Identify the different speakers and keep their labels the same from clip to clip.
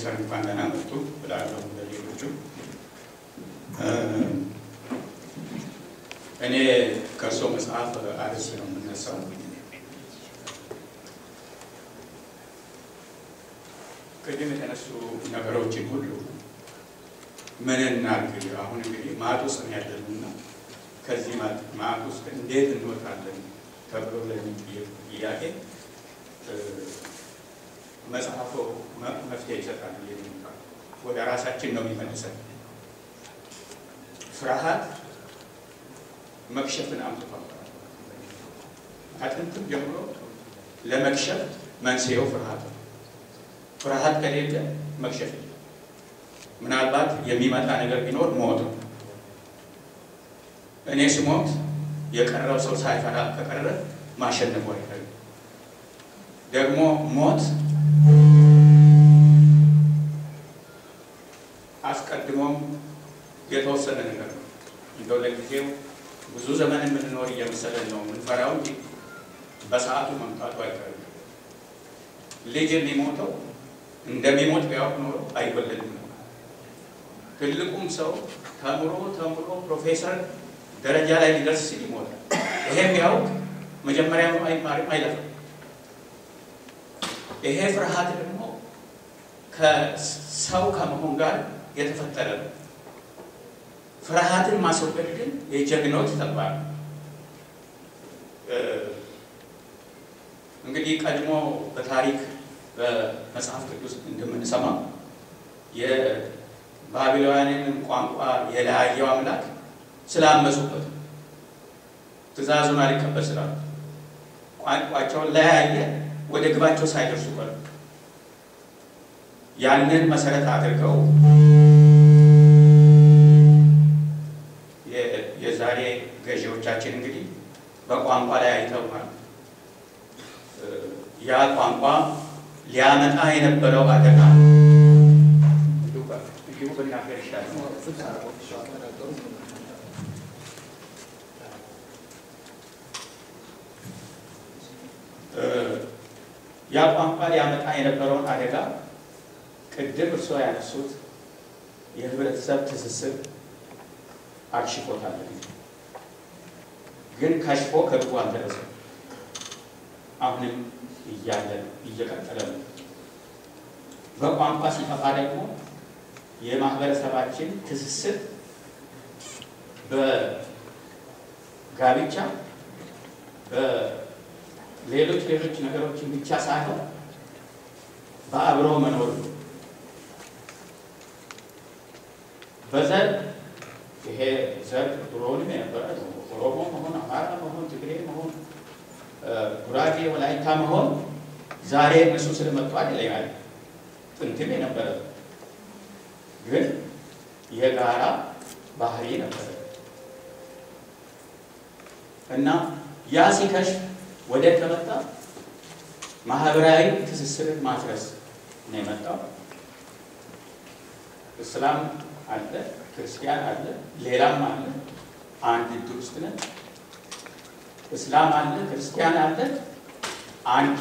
Speaker 1: ፕሮፌሰር እንኳን ደህና መጡ ብላለሁ ለሌሎቹ። እኔ ከእርሶ መጽሐፍ አርዕስት ነው የምነሳው። ቅድም የተነሱ ነገሮችን ሁሉ ምን እናድርግ? አሁን እንግዲህ ማጥ ውስጥ ነው ያለንና ከዚህ ማጥ ውስጥ እንዴት እንወጣለን ተብሎ ለሚጠየቅ ጥያቄ መጽሐፉ መፍትሄ ይሰጣል። ወደ ራሳችን ነው የሚመልሰን። ፍርሃት መክሸፍን አምጥቷል። ከጥንትም ጀምሮ ለመክሸፍ መንስኤው ፍርሃት ነው። ፍርሃት ከሌለ መክሸፍ ምናልባት የሚመጣ ነገር ቢኖር ሞት ነው። እኔ ስሞት የቀረው ሰው ሳይፈራ ከቀረ ማሸነፉ አይቀርም። ደግሞ ሞት አስቀድሞም የተወሰነ ነገር ነው። እንደው ለጊዜው ብዙ ዘመን የምንኖር እየመሰለን ነው የምንፈራው እንጂ በሰዓቱ መምጣቱ አይቀርም። ልጅ የሚሞተው እንደሚሞት ቢያውቅ ኖሮ አይወለድም ነው። ትልቁም ሰው ተምሮ ተምሮ ፕሮፌሰር ደረጃ ላይ ሊደርስ ሲል ይሞታል። ይሄም ቢያውቅ መጀመሪያ አይማርም፣ አይለፍም። ይሄ ፍርሃት ደግሞ ከሰው ከመሆን ጋር የተፈጠረ ነው። ፍርሃትን ማስወገድ ግን የጀግኖች ተግባር ነው። እንግዲህ ቀድሞ በታሪክ በመጽሐፍ ቅዱስ እንደምንሰማው የባቢሎናውያንን ቋንቋ የለያየው አምላክ ስላመፁበት ትእዛዙን አልቀበል ስላሉ ቋንቋቸውን ለያየ ወደ ግባቸው ሳይደርሱ ቀሩ። ያንን መሰረት አድርገው የዛሬ ገዢዎቻችን እንግዲህ በቋንቋ ላይ አይተውናል። ያ ቋንቋ ሊያመጣ የነበረው አደጋ እንዲሁ ብናገር ይሻላል። ያ ቋንቋ ሊያመጣ የነበረውን አደጋ ቅድም እርስዎ ያነሱት የህብረተሰብ ትስስር አክሽፎታል። ግን ከሽፎ ከግቡ አልደረሰም። አሁንም እያለ እየቀጠለ ነው። በቋንቋ ሲጠፋ ደግሞ የማህበረሰባችን ትስስር በጋብቻ በሌሎች ሌሎች ነገሮችን ብቻ ሳይሆን በአብሮ መኖር ነው። በዘር ይሄ ዘር ድሮውንም የነበረ ኦሮሞ መሆን፣ አማራ መሆን፣ ትግሬ መሆን፣ ጉራጌ፣ ወላይታ መሆን ዛሬ እነሱ ስለመጡ አይደለም። ጥንትም የነበረ ግን የጋራ ባህሪ ነበረ እና ያ ሲከሽፍ ወደ ከመጣ ማህበራዊ ትስስርን ማፍረስ ነው የመጣው። እስላም አለ፣ ክርስቲያን አለ፣ ሌላም አለ። አንድ እድር ውስጥ ነን። እስላም አለ፣ ክርስቲያን አለ፣ አንድ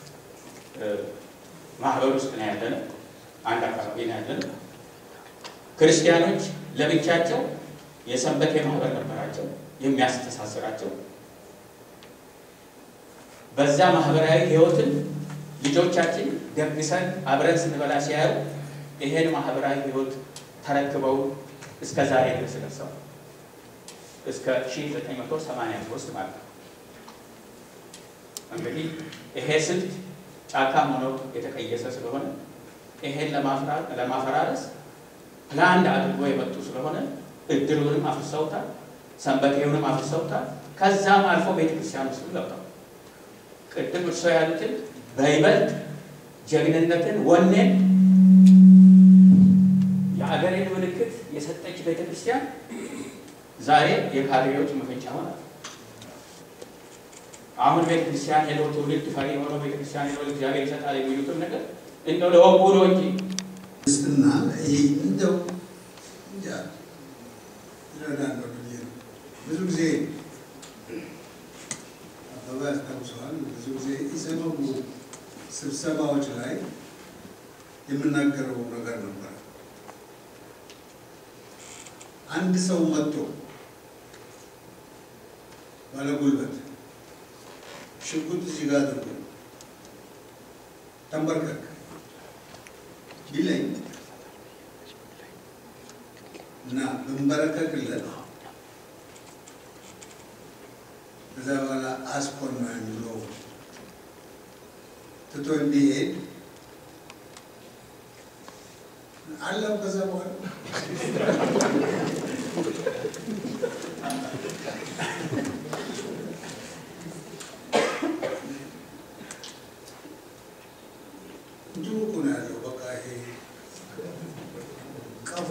Speaker 1: ማህበር ውስጥ ነው ያለነው። አንድ አካባቢ ነው ያለነው። ክርስቲያኖች ለብቻቸው የሰንበቴ ማህበር ነበራቸው የሚያስተሳስራቸው። በዛ ማህበራዊ ህይወትን ልጆቻችን ደግሰን አብረን ስንበላ ሲያዩ ይሄን ማህበራዊ ህይወት ተረክበው እስከ ዛሬ ድረስ ደርሰዋል። እስከ 1983 ማለት ነው። እንግዲህ ይሄ ስልት ጫካም ሆኖ የተቀየሰ ስለሆነ ይሄን ለማፈራረስ ፕላንድ አድርጎ የመጡ ስለሆነ እድሩንም አፍርሰውታል፣ ሰንበቴውንም አፍርሰውታል። ከዛም አልፎ ቤተክርስቲያን ውስጥ ገብተዋል። ቅድም እርሶ ያሉትን በይበልጥ ጀግንነትን፣ ወኔን የአገሬን ምልክት የሰጠች ቤተክርስቲያን ዛሬ የካድሬዎች መፈንጫ ሆናል። አሁን ቤተክርስቲያን ሄዶ ትውልድ ፈሪ የሆነው ቤተክርስቲያን ሄዶ እግዚአብሔር ይሰጣል የሚሉትን ነገር እንደው ለወጉ ነው እንጂ
Speaker 2: ክርስትና እንደው እንጃ ይረዳለሁ ብዬ ነው። ብዙ ጊዜ አበባ ያስታውሰዋል። ብዙ ጊዜ ኢሰመጉ ስብሰባዎች ላይ የምናገረው ነገር ነበር። አንድ ሰው መጥቶ ባለጉልበት ሽጉጥ እዚህ ጋር አድርጎ ተንበርከክ ቢለኝ እና ብንበረከክለት ከዛ በኋላ አስኮናኝ ብሎ ትቶ እንዲሄድ አለው። ከዛ በኋላ እንዲሁ እኮ ነው ያለው። በቃ ይሄ ቀፎ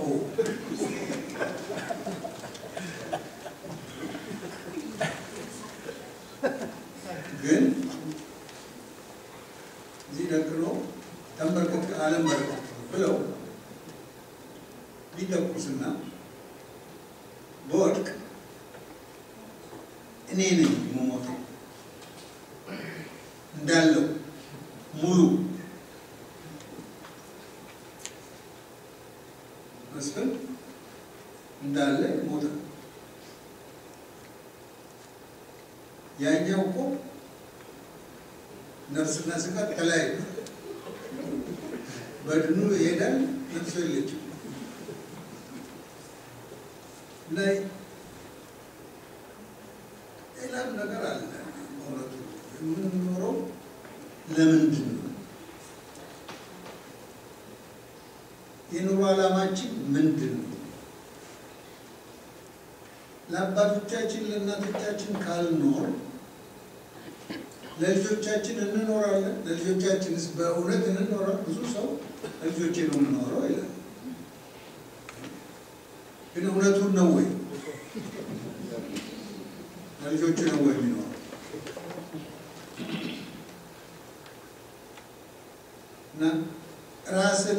Speaker 2: ግን እዚህ ደቅኖ ተንበርከክ አለም በርከክ ብለው ቢተኩስና በወድቅ እኔ ነኝ የምሞተው እንዳለው ሙሉ መስፍን እንዳለ ሞተ። ያኛው እኮ ነፍስና ስጋ ተለያዩ። በድኑ ይሄዳል፣ ነፍሱ የለችም። እና ሌላም ነገር አለ። በእውነቱ የምንኖረው ለምንድን ነው? የኑሮ ዓላማችን ምንድን ነው? ለአባቶቻችን ለእናቶቻችን ካልኖር ለልጆቻችን እንኖራለን። ለልጆቻችንስ በእውነት እንኖራል? ብዙ ሰው ለልጆቼ ነው የምኖረው ይላል። ግን እውነቱን ነው ወይ? ለልጆቹ ነው ወይ የሚኖረው? እና ራስን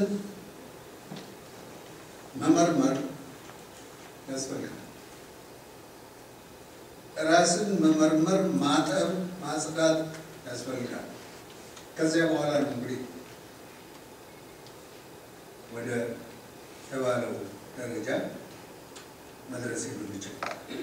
Speaker 2: መመርመር ያስፈልጋል። ራስን መመርመር፣ ማጠብ፣ ማጽዳት ያስፈልጋል። ከዚያ በኋላ ነው እንግዲህ ወደ ተባለው ደረጃ መድረስ የምንችል።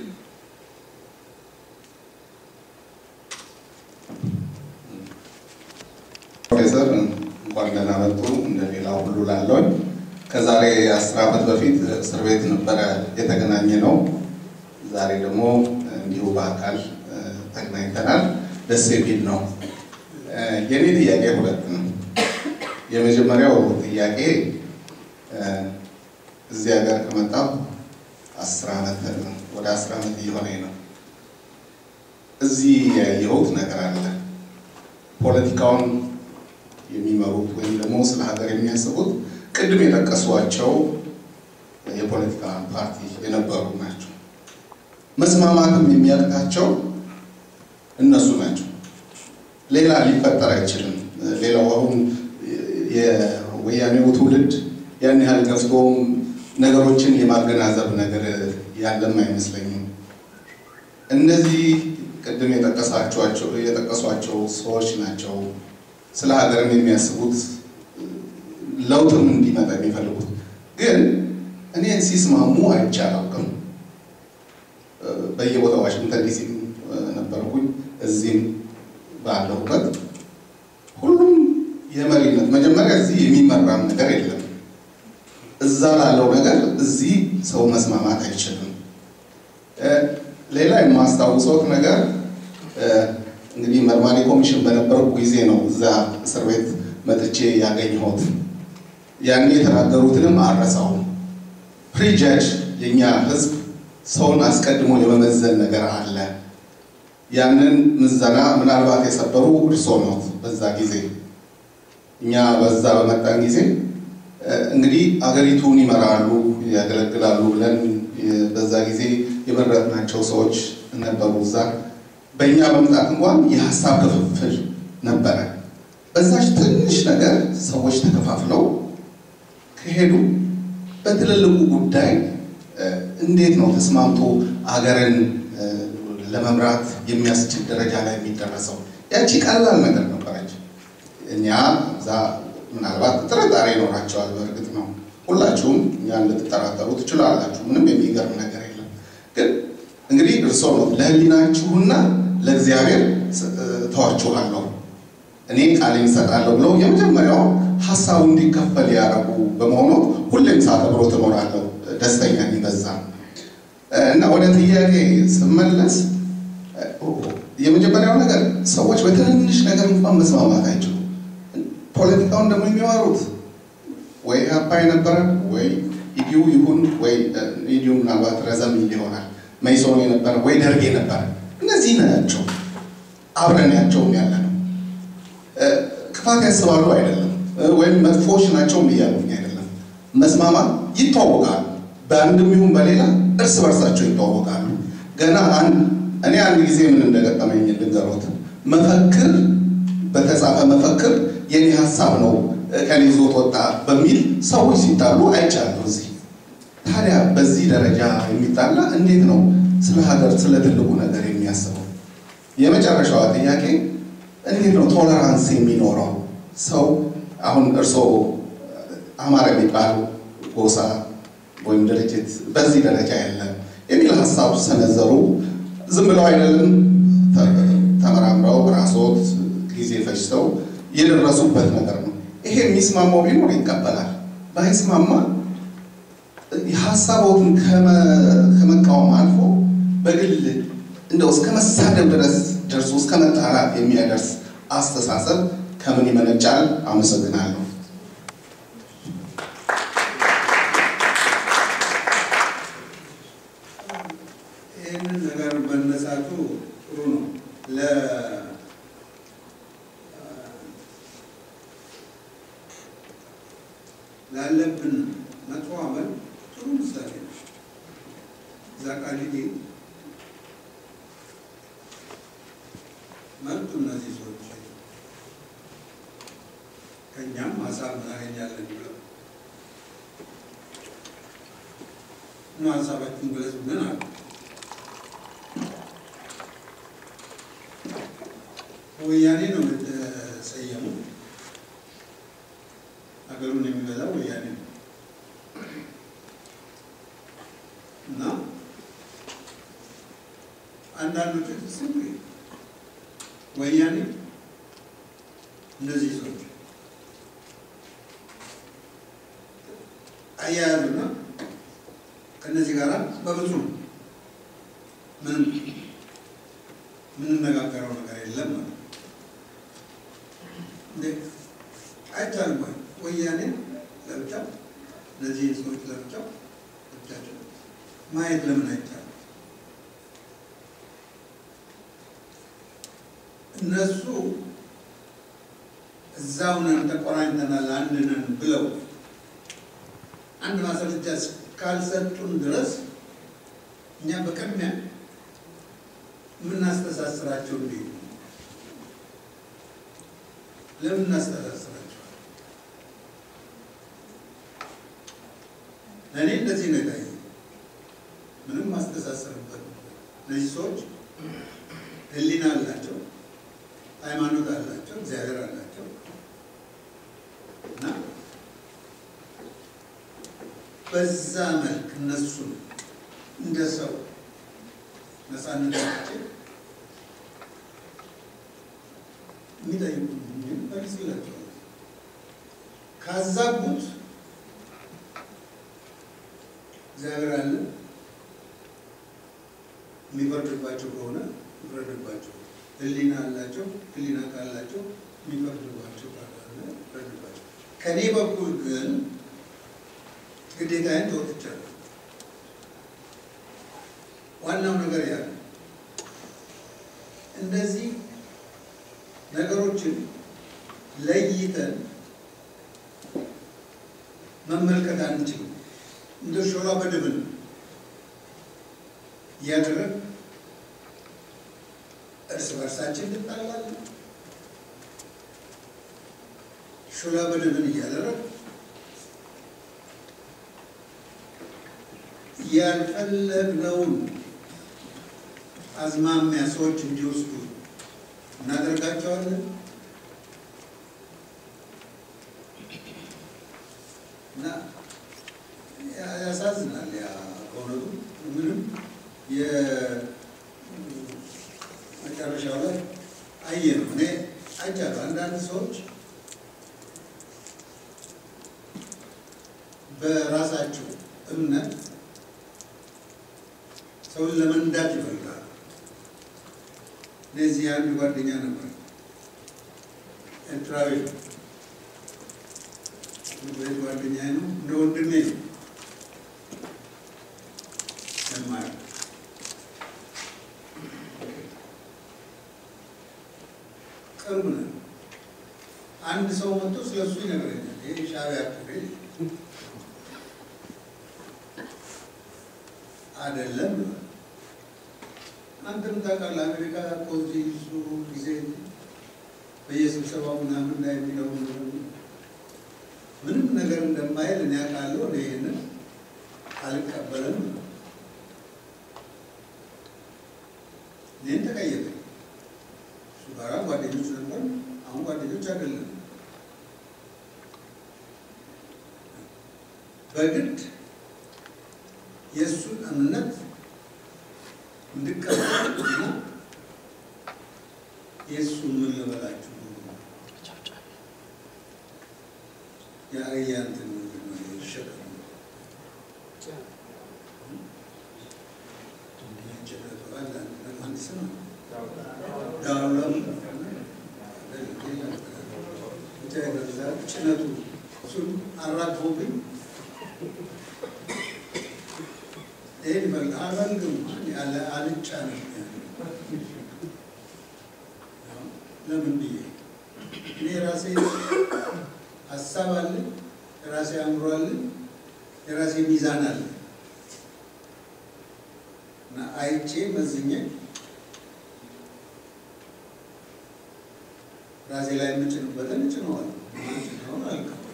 Speaker 3: ፕሮፌሰር እንኳን ደህና መጡ። እንደ ሌላው ሁሉ ላለውን ከዛሬ አስር ዓመት በፊት እስር ቤት ነበረ የተገናኘ ነው። ዛሬ ደግሞ እንዲሁ በአካል ተገናኝተናል። ደስ የሚል ነው። የኔ ጥያቄ ሁለት ነው። የመጀመሪያው ጥያቄ እዚህ ሀገር ከመጣሁ አስር ዓመት ወደ አስር ዓመት እየሆነኝ ነው። እዚህ ያየሁት ነገር አለ። ፖለቲካውን የሚመሩት ወይም ደግሞ ስለ ሀገር የሚያስቡት ቅድም የጠቀሷቸው የፖለቲካ ፓርቲ የነበሩ ናቸው። መስማማትም የሚያቅታቸው እነሱ ናቸው። ሌላ ሊፈጠር አይችልም። ሌላው አሁን የወያኔው ትውልድ ያን ያህል ገፍቶም ነገሮችን የማገናዘብ ነገር ያለም አይመስለኝም። እነዚህ ቅድም የጠቀሷቸው ሰዎች ናቸው ስለ ሀገርም የሚያስቡት ለውጥም እንዲመጣ የሚፈልጉት። ግን እኔን ሲስማሙ አይቼ አላውቅም። በየቦታው ዋሽንግተን ዲሲ ነበርኩኝ፣ እዚህም ባለሁበት ሁሉም የመሪነት መጀመሪያ እዚህ የሚመራም ነገር የለም። እዛ ላለው ነገር እዚህ ሰው መስማማት አይችልም። ሌላ የማስታውሰውት ነገር እንግዲህ መርማሪ ኮሚሽን በነበረው ጊዜ ነው እዛ እስር ቤት መጥቼ ያገኘሁት። ያኔ የተናገሩትንም አረሳውም። ፕሪጃጅ የእኛ ህዝብ ሰውን አስቀድሞ የመመዘን ነገር አለ። ያንን ምዘና ምናልባት የሰበሩ እርሶ ኖት። በዛ ጊዜ እኛ በዛ በመጣን ጊዜ እንግዲህ አገሪቱን ይመራሉ፣ ያገለግላሉ ብለን በዛ ጊዜ የመረጥናቸው ሰዎች ነበሩ እዛ በእኛ መምጣት እንኳን የሀሳብ ክፍፍል ነበረ። በዛች ትንሽ ነገር ሰዎች ተከፋፍለው ከሄዱ በትልልቁ ጉዳይ እንዴት ነው ተስማምቶ አገርን ለመምራት የሚያስችል ደረጃ ላይ የሚደረሰው? ያቺ ቀላል ነገር ነበረች። እኛ እዛ ምናልባት ጥርጣሬ ይኖራቸዋል። በእርግጥ ነው ሁላችሁም እኛን ልትጠራጠሩ ትችላላችሁ። ምንም የሚገርም ነገር የለም። ግን እንግዲህ እርስዎ ነው ለሕሊናችሁና ለእግዚአብሔር ተዋችኋለሁ እኔ ቃሌን እሰጣለሁ ብለው የመጀመሪያው ሀሳቡ እንዲከፈል ያደረጉ በመሆኑ ሁሌም ሳከብሮ ትኖራለሁ። ደስተኛ በዛ እና ወደ ጥያቄ ስመለስ የመጀመሪያው ነገር ሰዎች በትንንሽ ነገር እንኳን መስማማት አይችሉም። ፖለቲካውን ደግሞ የሚዋሩት ወይ አባይ ነበረ ወይ ኢዲዩ ይሁን ወይ ኢዲዩ ምናልባት ረዘም ይል ይሆናል መይሶን የነበረ ወይ ደርግ የነበረ እነዚህ ናቸው አብረን ያቸውም ያለ ነው። ክፋት ያስባሉ አይደለም፣ ወይም መጥፎዎች ናቸውም እያሉኝ አይደለም። መስማማት ይተዋወቃሉ። በአንድም ይሁን በሌላ እርስ በርሳቸው ይተዋወቃሉ። ገና አንድ እኔ አንድ ጊዜ ምን እንደገጠመኝ ልንገሮት። መፈክር በተጻፈ መፈክር የኔ ሀሳብ ነው ከኔ ይዞት ወጣ በሚል ሰዎች ሲጣሉ አይቻለሁ እዚህ። ታዲያ በዚህ ደረጃ የሚጣላ እንዴት ነው ስለ ሀገር ስለ ትልቁ ነገር የሚያስበው? የመጨረሻዋ ጥያቄ እንዴት ነው ቶለራንስ የሚኖረው ሰው? አሁን እርስዎ አማራ የሚባል ጎሳ ወይም ድርጅት በዚህ ደረጃ የለም የሚል ሀሳብ ሰነዘሩ። ዝም ብለው አይደለም ተመራምረው ራስዎት ጊዜ ፈጅተው የደረሱበት ነገር ነው። ይሄ የሚስማማው ቢኖር ይቀበላል፣ ባይስማማ ሀሳቦትን ከመቃወም አልፎ በግል እንደው እስከ መሳደብ ድረስ ደርሶ እስከ መጣላት የሚያደርስ አስተሳሰብ ከምን ይመነጫል? አመሰግናለሁ።
Speaker 2: ይህንን ነገር መነሳቱ ጥሩ ነው። ለ ላለብን መጥፎ አመል ጥሩ ምሳሌ ነው። እዛ ቃሊቲ መጡ እነዚህ ሰዎች ከእኛም ሀሳብ እናገኛለን ብለው እና ሀሳባችን ግለጹ ግን አሉ። ወያኔ ነው የተሰየሙ። ሀገሩን የሚገዛው ወያኔ ነው እና አንዳንዶቹ ስም ወያኔ እነዚህ ሰዎች አያያዙና ከእነዚህ ጋር በብዙ ምንም የምንነጋገረው ነገር የለም ማለት እንዴ አይቻልም ወይ ወያኔ ለብቻ እነዚህን ሰዎች ለብቻው ብቻቸው ማየት ለምን አይቻልም እነሱ እዛው ነን ተቆራኝተናል አንድ ነን ብለው አንድ ማስረጃ ካልሰጡን ድረስ እኛ በቅድሚያ የምናስተሳስራቸው እንዴት ነው? ለምን እናስተሳስራቸው? ለእኔ እንደዚህ ነው የታየኝ። ምንም ማስተሳሰርበት እነዚህ ሰዎች ሕሊና አላቸው፣ ሃይማኖት አላቸው፣ እግዚአብሔር አላቸው እና በዛ መልክ እነሱን እንደ ሰው ነፃነታቸው የሚጠይቁ መልስላቸዋል። ካዛቡት እግዚአብሔር አለ የሚፈርድባቸው ከሆነ ይፍረድባቸው። ሕሊና አላቸው። ሕሊና ካላቸው የሚፈርድባቸው ካለ ይፍረድባቸው። ከኔ በኩል ግን ግዴታዬን ተወጥቻለሁ። ዋናው ነገር ያለ እነዚህ ነገሮችን ለይተን መመልከት አንችልም። እንደ ሾላ በድብን እያደረግ እርስ በርሳችን እንጣላለን። ሾላ በድብን እያደረግ ያልፈለግነውን አዝማሚያ ሰዎች እንዲወስዱ እናደርጋቸዋለን። ያሳዝናል። ያ በእውነቱ ምንም የመጨረሻው ላይ አየ ነው። እኔ አይቻለሁ። አንዳንድ ሰዎች በራሳቸው እምነት ሰውን ለመንዳት ይፈልጋሉ። እነዚህ አንድ ጓደኛ ነበር፣ ኤርትራዊ ነው። ቤት ጓደኛ ነው፣ እንደ ወንድሜ ነው የማየው። ቅርብ ነው። አንድ ሰው መጥቶ ስለሱ ይነግረኛል። ይሄ ሻዕቢያ ትግል አይደለም ብሏል። አንተም ታውቃለህ፣ አሜሪካ እኮ እዚህ ብዙ ጊዜ በየስብሰባው ምናምን ላይ የሚለው ምንም ነገር እንደማይል እኔ አውቃለሁ። እኔ ይህንን አልቀበልም ነው። እኔን ተቀየመኝ። እሱ ጋራ ጓደኞች ነበር፣ አሁን ጓደኞች አይደለም። በግድ የእሱን እምነት እንድቀበልና የእሱን ምን ልበላችሁ የአህያ እንትን ምንድን ነው የሸጠ ጭነቱ እሱን አራግፎብኝ ይህን ይበል አልፈልግም ያለ አልጫ ነው። ለምን ብዬ እኔ የራሴ ሀሳብ አለኝ፣ የራሴ አእምሮ አለኝ፣ የራሴ ሚዛን አለኝ እና አይቼ መዝኜ ራሴ ላይ የምጭንበትን እጭነዋለሁ። ጭነውን አልቀበልም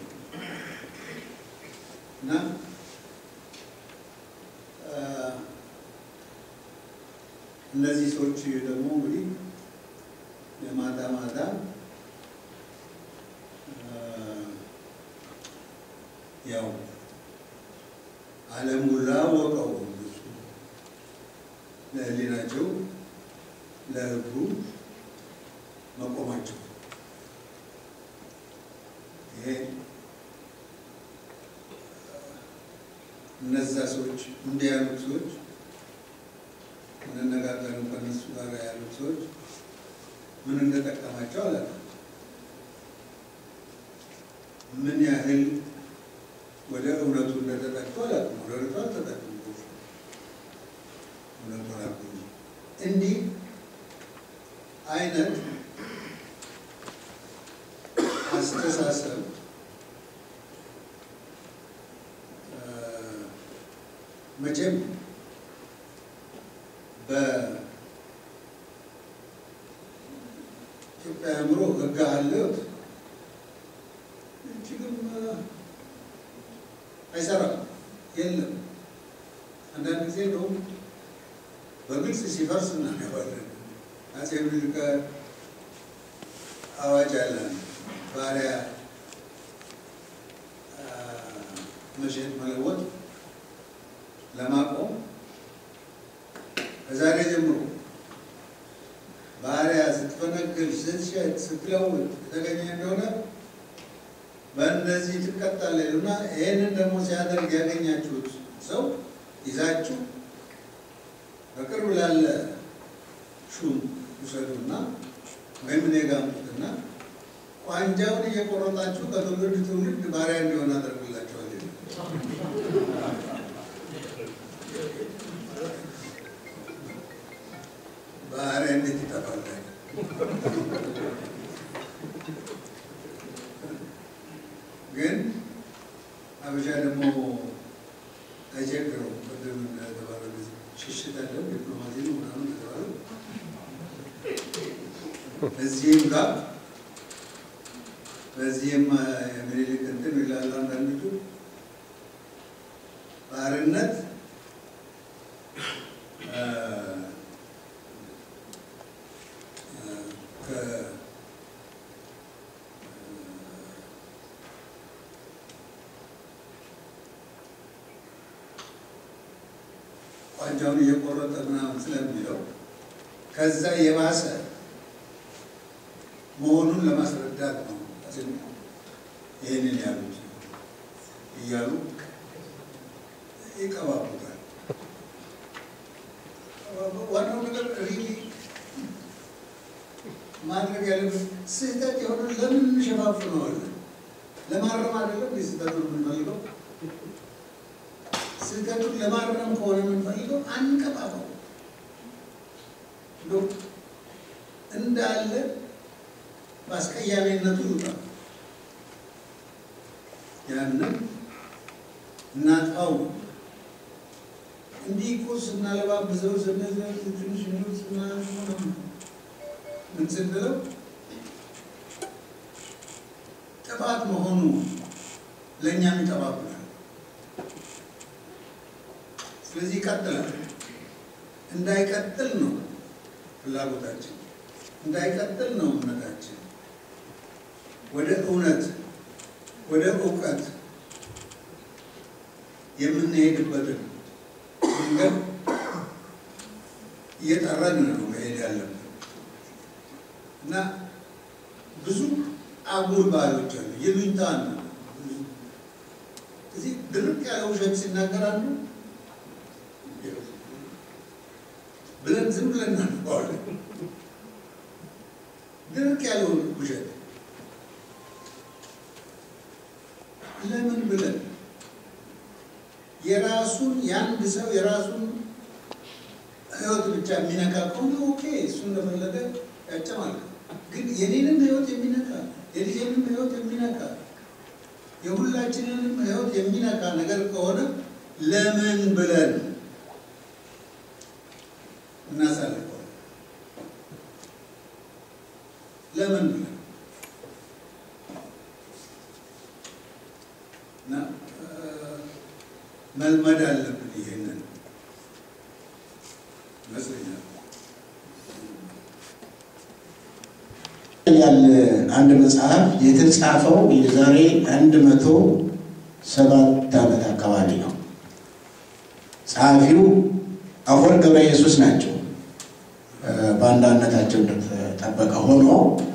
Speaker 2: እና እነዚህ ሰዎች ደግሞ እንግዲህ የማታ ማታ ያው ዓለም ሁላ አወቀው እነሱ ለሕሊናቸው ለሕጉ መቆማቸው ይሄ እነዛ ሰዎች እንዲህ ያሉት ሰዎች እንነጋገርም ከነሱ ጋር ያሉት ሰዎች ምን እንደጠቀማቸው አላውቅም። ምን ያህል ወደ እውነቱ እንደተጠቁ አላውቅም። ወደ እውነቱ አልተጠቁም። እውነቱ አላውቅም። እንዲህ አይነት አስተሳሰብ መቼም በኢትዮጵያ አእምሮ ሕግ አለው እጅግም አይሰራም፣ የለም። አንዳንድ ጊዜ እንደውም በግልጽ ሲፈርስ እናየዋለን። አፄ ምኒልክ አዋጅ አለ ባሪያ መሸጥ መለወጥ ለማቆም ከዛሬ ጀምሮ ባሪያ ስትፈነግል፣ ስትሸጥ፣ ስትለውጥ የተገኘ እንደሆነ በእነዚህ ትቀጣለህ ይሉና ይህንን ደግሞ ሲያደርግ ያገኛችሁት ሰው ይዛችሁ በቅርብ ላለ ሹም ውሰዱና ወይም እኔ ጋ አምጡትና ቋንጃውን እየቆረጣችሁ ከትውልድ ትውልድ ባሪያ እንዲሆን አደርግላቸዋል። ባሪያ እንዴት ይጠፋል? ግን አበሻ ደግሞ አይቸግረው። ቅድም እንደተባለ ሽሽት አለው ዲፕሎማሲ ነው ምናምን ተባለ። እዚህም ጋር በዚህም የምኒልክ እንትን ይላሉ አንዳንዶቹ ባርነት ጡንቻውን እየቆረጠ ምናምን ስለሚለው ከዛ የባሰ መሆኑን ለማስረዳት ነው ይህንን ያሉት እያሉ ይቀባቡታል። ዋናው ነገር ሪሊ ማድረግ ያለበት ስህተት የሆነ ለምን እንሸፋፍነዋለን? ለማረም አይደለም ስህተቱን የምንፈልገው። ስህተቱን ለማረም ከሆነ የምንፈልገው አንቀባባው እንደው እንዳለ በአስቀያሚነቱ ይውጣል። ያንን እናጥፋው። እንዲህ እኮ ስናለባብሰው ስንዘር ትንሽ ሚሉት ምን ስንለው ጥፋት መሆኑ ለእኛም ይጠባብናል። ስለዚህ ይቀጥላል። እንዳይቀጥል ነው ፍላጎታችን፣ እንዳይቀጥል ነው እምነታችን። ወደ እውነት ወደ እውቀት የምንሄድበትን መንገድ እየጠረን ነው መሄድ ያለብን እና ብዙ አጉል ባህሎች አሉ። ይሉኝታ ነው። እዚህ ድርቅ ያለ ውሸት ሲናገራሉ ብለን ዝም ብለን እናንቀዋለን። ድርቅ ያለው ውሸት ለምን ብለን የራሱን የአንድ ሰው የራሱን ሕይወት ብቻ የሚነካ ከሆነ ኦኬ፣ እሱ እንደፈለገ ያጨማልቅ። ግን የኔንም ሕይወት የሚነካ የልጄንም ሕይወት የሚነካ የሁላችንንም ሕይወት የሚነካ ነገር ከሆነ ለምን ብለን እናሳልፈው? ለምን ብለን እና መልመድ አለብን። ይሄንን ይመስለኛል።
Speaker 4: ያለ አንድ መጽሐፍ የተጻፈው የዛሬ አንድ መቶ ሰባት ዓመት አካባቢ ነው። ጸሐፊው አፈወርቅ ገብረ ኢየሱስ ናቸው። በአንዳነታቸው እንደተጠበቀ ሆኖ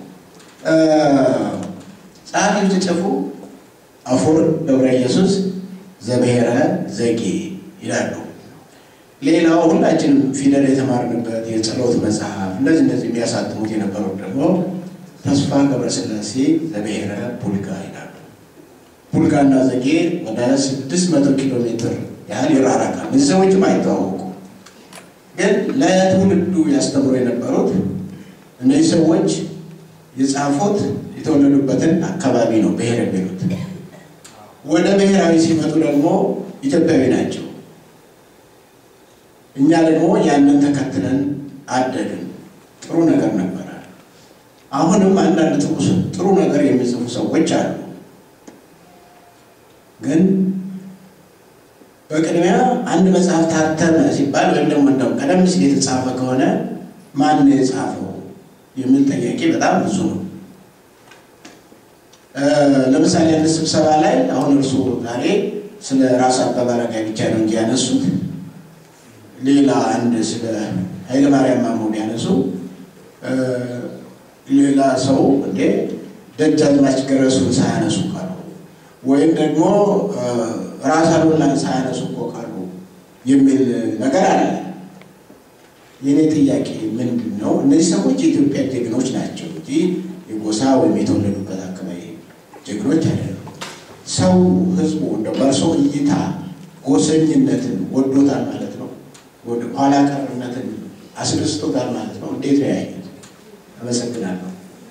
Speaker 4: ጸሐፊው ሲጽፉ አፈወርቅ ገብረ ኢየሱስ ዘብሔረ ዘጌ ይላሉ። ሌላው ሁላችንም ፊደል የተማርንበት የጸሎት መጽሐፍ እንደዚህ እንደዚህ የሚያሳትሙት የነበሩት ደግሞ ተስፋ ገብረስላሴ ዘብሔረ ቡልጋ ይላሉ። ቡልጋና ዘጌ ወደ ስድስት መቶ ኪሎ ሜትር ያህል ይራራቃል። እነዚህ ሰዎችም አይተዋወቁ፣ ግን ለትውልዱ ያስተምሩ የነበሩት እነዚህ ሰዎች የጻፉት የተወለዱበትን አካባቢ ነው ብሔር የሚሉት። ወደ ብሔራዊ ሲመጡ ደግሞ ኢትዮጵያዊ ናቸው። እኛ ደግሞ ያንን ተከትለን አደግን። ጥሩ ነገር ነበረ። አሁንም አንዳንድ ጥሩ ነገር የሚጽፉ ሰዎች አሉ። ግን በቅድሚያ አንድ መጽሐፍ ታተመ ሲባል ወይም ደግሞ እንደው ቀደም ሲል የተጻፈ ከሆነ ማን ነው የጻፈው የሚል ጥያቄ በጣም ብዙ ነው። ለምሳሌ አንድ ስብሰባ ላይ አሁን እርሱ ዛሬ ስለ ራስ አበበ አረጋይ ብቻ ነው እንጂ ያነሱት ሌላ አንድ ስለ ኃይለማርያም ማሞ ቢያነሱ ሌላ ሰው እንዴ ደጃዝማች ገረሱን ሳያነሱ ቀሩ፣ ወይም ደግሞ ራስ አሉላን ሳያነሱ እኮ ቀሩ የሚል ነገር አለ። የእኔ ጥያቄ ምንድን ነው? እነዚህ ሰዎች የኢትዮጵያ ጀግኖች ናቸው እንጂ የጎሳ ወይም የተወለዱበት አካባቢ ጀግኖች አይደሉም። ሰው ህዝቡ እንደ በእርሶ እይታ ጎሰኝነትን ወዶታል ማለት ነው? ወደ ኋላ ቀርነትን አስደስቶታል ማለት ነው? እንዴት ነው ያዩት? አመሰግናለሁ።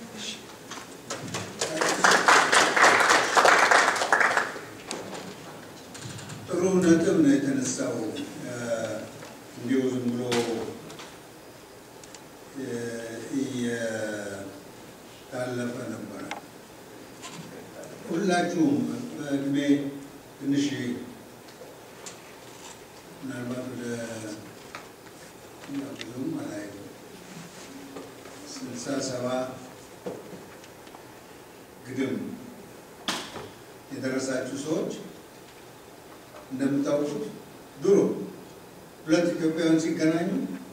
Speaker 2: ጥሩ ነጥብ ነው የተነሳው። እንዲሁ ዝም ብሎ እየታለፈ ነበረ። ሁላችሁም በእድሜ ትንሽ ምናልባት ወደ ብዙም አላይ ስልሳ ሰባ ግድም የደረሳችሁ ሰዎች እንደምታውቁት ድሮ ሁለት ኢትዮጵያውያን ሲገናኙ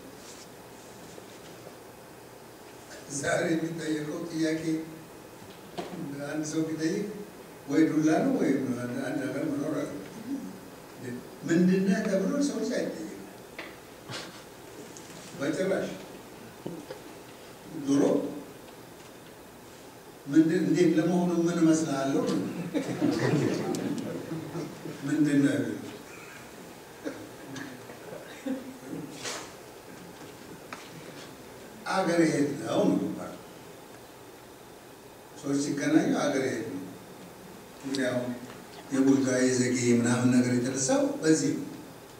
Speaker 2: ዛሬ የሚጠየቀው ጥያቄ አንድ ሰው ቢጠይቅ ወይ ዱላ ነው ወይም አንድ ነገር መኖር አለ። ምንድነህ ተብሎ ሰው አይጠየቅም በጭራሽ። ድሮ ምንድን እንዴት ለመሆኑ ምን እመስልሃለሁ? ምንድን ነው ያሉት? አገር የት ነው ነው የሚባለው። ሰዎች ሲገናኙ አገር የት ነው? እንግዲህ አሁን የቡልጋ የዘጌ ምናምን ነገር የተነሳው በዚህ ነው።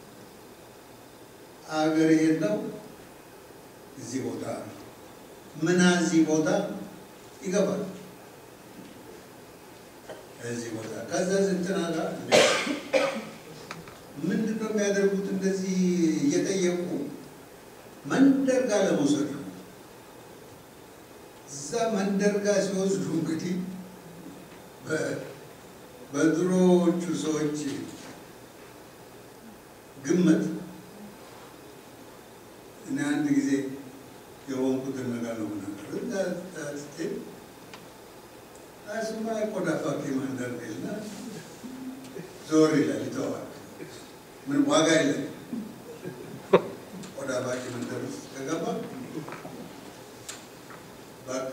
Speaker 2: አገር የት ነው? እዚህ ቦታ ነው። ምና እዚህ ቦታ ይገባል። እዚህ ቦታ ከዛ እንትና ጋር ምንድን ነው የሚያደርጉት? እንደዚህ እየጠየቁ መንደር ጋር ለመውሰድ ነው። እዛ መንደር ጋር ሲወስዱ እንግዲህ በድሮዎቹ ሰዎች ግምት እኔ አንድ ጊዜ የሆንኩትን ነገር ነው ምናገር እዛ ስትሄድ እሱማ ቆዳ ፋብሪካ መንደር ና ዞር ይላል ይተዋል። ምን ዋጋ የለም። ቆዳ ፋብሪካ መንደር ውስጥ ከገባ በቃ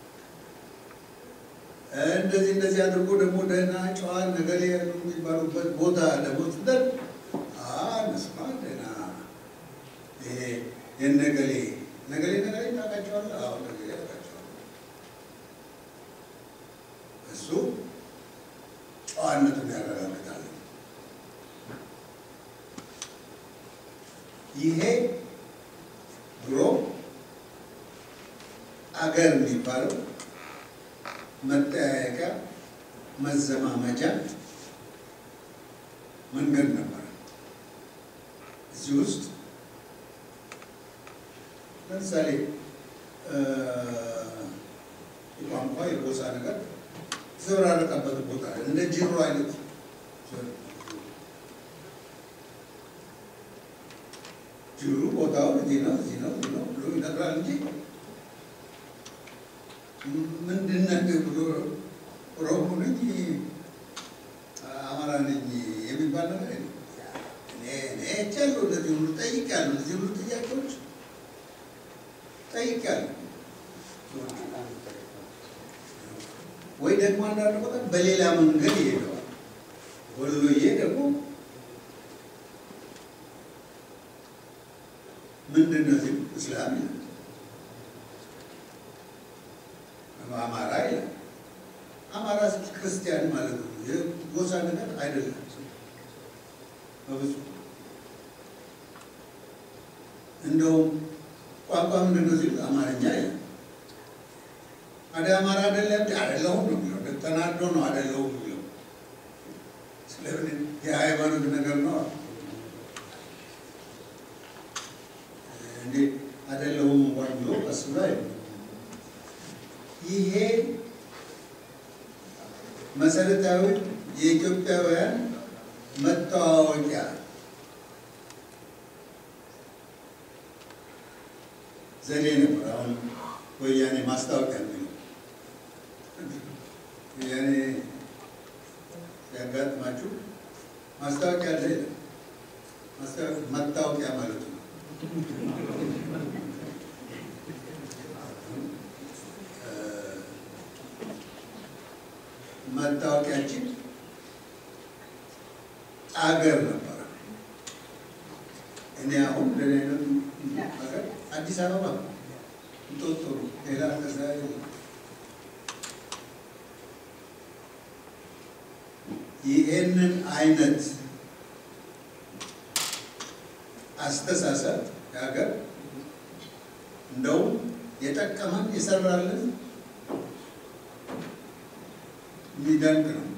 Speaker 2: እንደዚህ እንደዚህ አድርጎ ደግሞ ደህና ጨዋን ነገሌ ያሉ የሚባሉበት ቦታ ደግሞ ስትደር እነሱማ ደህና ይሄ የነገሌ ነገሌ ነገሌ ታውቃቸዋለህ? አዎ ነገሌ ያውቃቸዋለሁ። እሱ ጨዋነቱን ያረጋግጣል። ይሄ ድሮ አገር የሚባለው መጠያየቂያ መዘማመጃ መንገድ ነበር። እዚህ ውስጥ ለምሳሌ የቋንቋ የጎሳ ነገር ዘበራረቀበት ቦታ እንደ ጅሮ አይነት ጅሩ ቦታውን እዚህ ነው እዚህ ነው እዚህ ነው ብሎ ይነግራል እንጂ ምንድነህ ብሎ ኦሮሞ ነኝ አማራ ነኝ የሚባል ነገር የለም። እኔ አይቻለሁ። እነዚህ ሁሉ ጠይቄያለሁ። እነዚህ ሁሉ ጥያቄዎች ጠይቄያለሁ። ወይ ደግሞ አንዳንድ ቦታ በሌላ መንገድ ይሄደዋል። ወሎዬ ደግሞ ምንድን ነው ሲል እስላም ይላል፣ አማራ ይላል። አማራ ክርስቲያን ማለት ነው። የጎሳ ነገር አይደለም በብዙ እንደውም ቋንቋ ምንድን ነው ሲል አማርኛ ይላል። አደ አማራ አይደለም አይደለሁም ነው የሚለው። ተናዶ ነው አይደለሁም የሚለው። ስለምን የሃይማኖት ነገር ነው እንዴ? አይደለሁም እንኳን ብሎ ቀስ ብሎ አይደለም። ይሄ መሰረታዊ የኢትዮጵያውያን መተዋወቂያ ዘዴ ነበር። አሁን ወያኔ ማስታወቂያ የሚለው ወያኔ ሲያጋጥማችሁ ማስታወቂያ አለ የለም? መታወቂያ ማለት ነው። መታወቂያችን አገር ነበረ። እኔ አሁን ለሌለም ሀገር አዲስ አበባ እንጦጦ ሌላ ከዛ ይህንን አይነት አስተሳሰብ የሀገር እንደውም የጠቀመን የሰራልን የሚደንቅ ነው።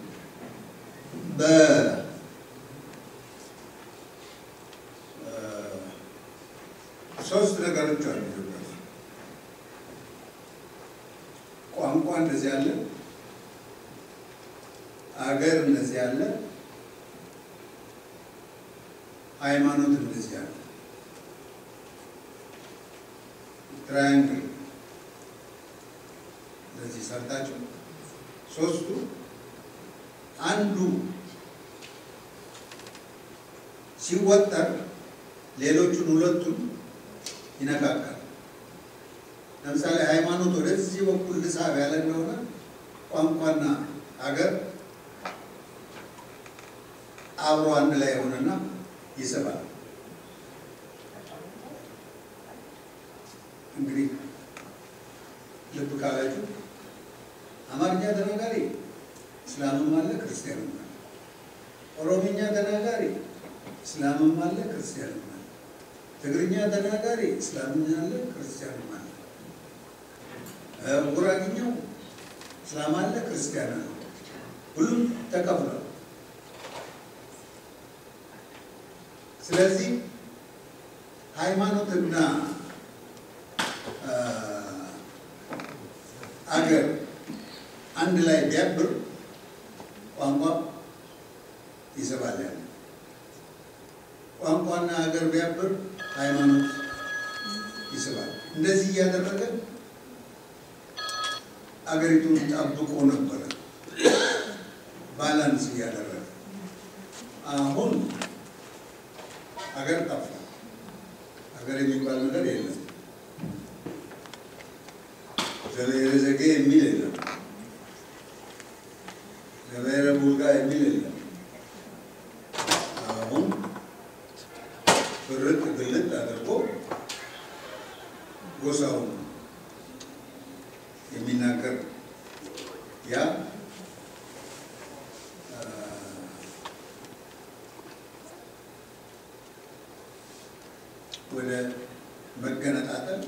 Speaker 2: በሶስት ነገሮች አሉ ኢትዮጵያ ውስጥ ቋንቋ እንደዚህ አለ፣ አገር እንደዚህ አለ፣ ሃይማኖት እንደዚህ አለ። ትራያንግል እንደዚህ ሰርታችሁ ሶስቱ አንዱ ሲወጠር ሌሎቹን ሁለቱን ይነካካል። ለምሳሌ ሃይማኖት ወደዚህ በኩል ልሳብ ያለ እንደሆነ ቋንቋና ሀገር አብሮ አንድ ላይ የሆነና ይስባል። እንግዲህ ልብ ካላችሁ አማርኛ ተናጋሪ እስላምም አለ ክርስቲያንም አለ። ኦሮምኛ ተናጋሪ እስላምም አለ ክርስቲያንም አለ። ትግርኛ ተናጋሪ እስላምም አለ ክርስቲያንም አለ። ጉራግኛው እስላም አለ ክርስቲያን አለ። ሁሉም ተከፍሏል። ስለዚህ ሃይማኖትና አገር አንድ ላይ ቢያብር ቋንቋ ይስባል ያለ ቋንቋና ሀገር ቢያብር ሃይማኖት ይስባል። እንደዚህ እያደረገ አገሪቱን ጠብቆ ነበረ፣ ባላንስ እያደረገ አሁን ሀገር ጠፋ። ሀገር የሚባል ነገር የለም። ዘብሔረ ዘጌ የሚል የለም። ዘብሔረ ቡልጋ የሚል የለም። አሁን ፍርጥ ግልጥ አድርጎ ጎሳውን የሚናገር ያ ወደ መገነጣጠል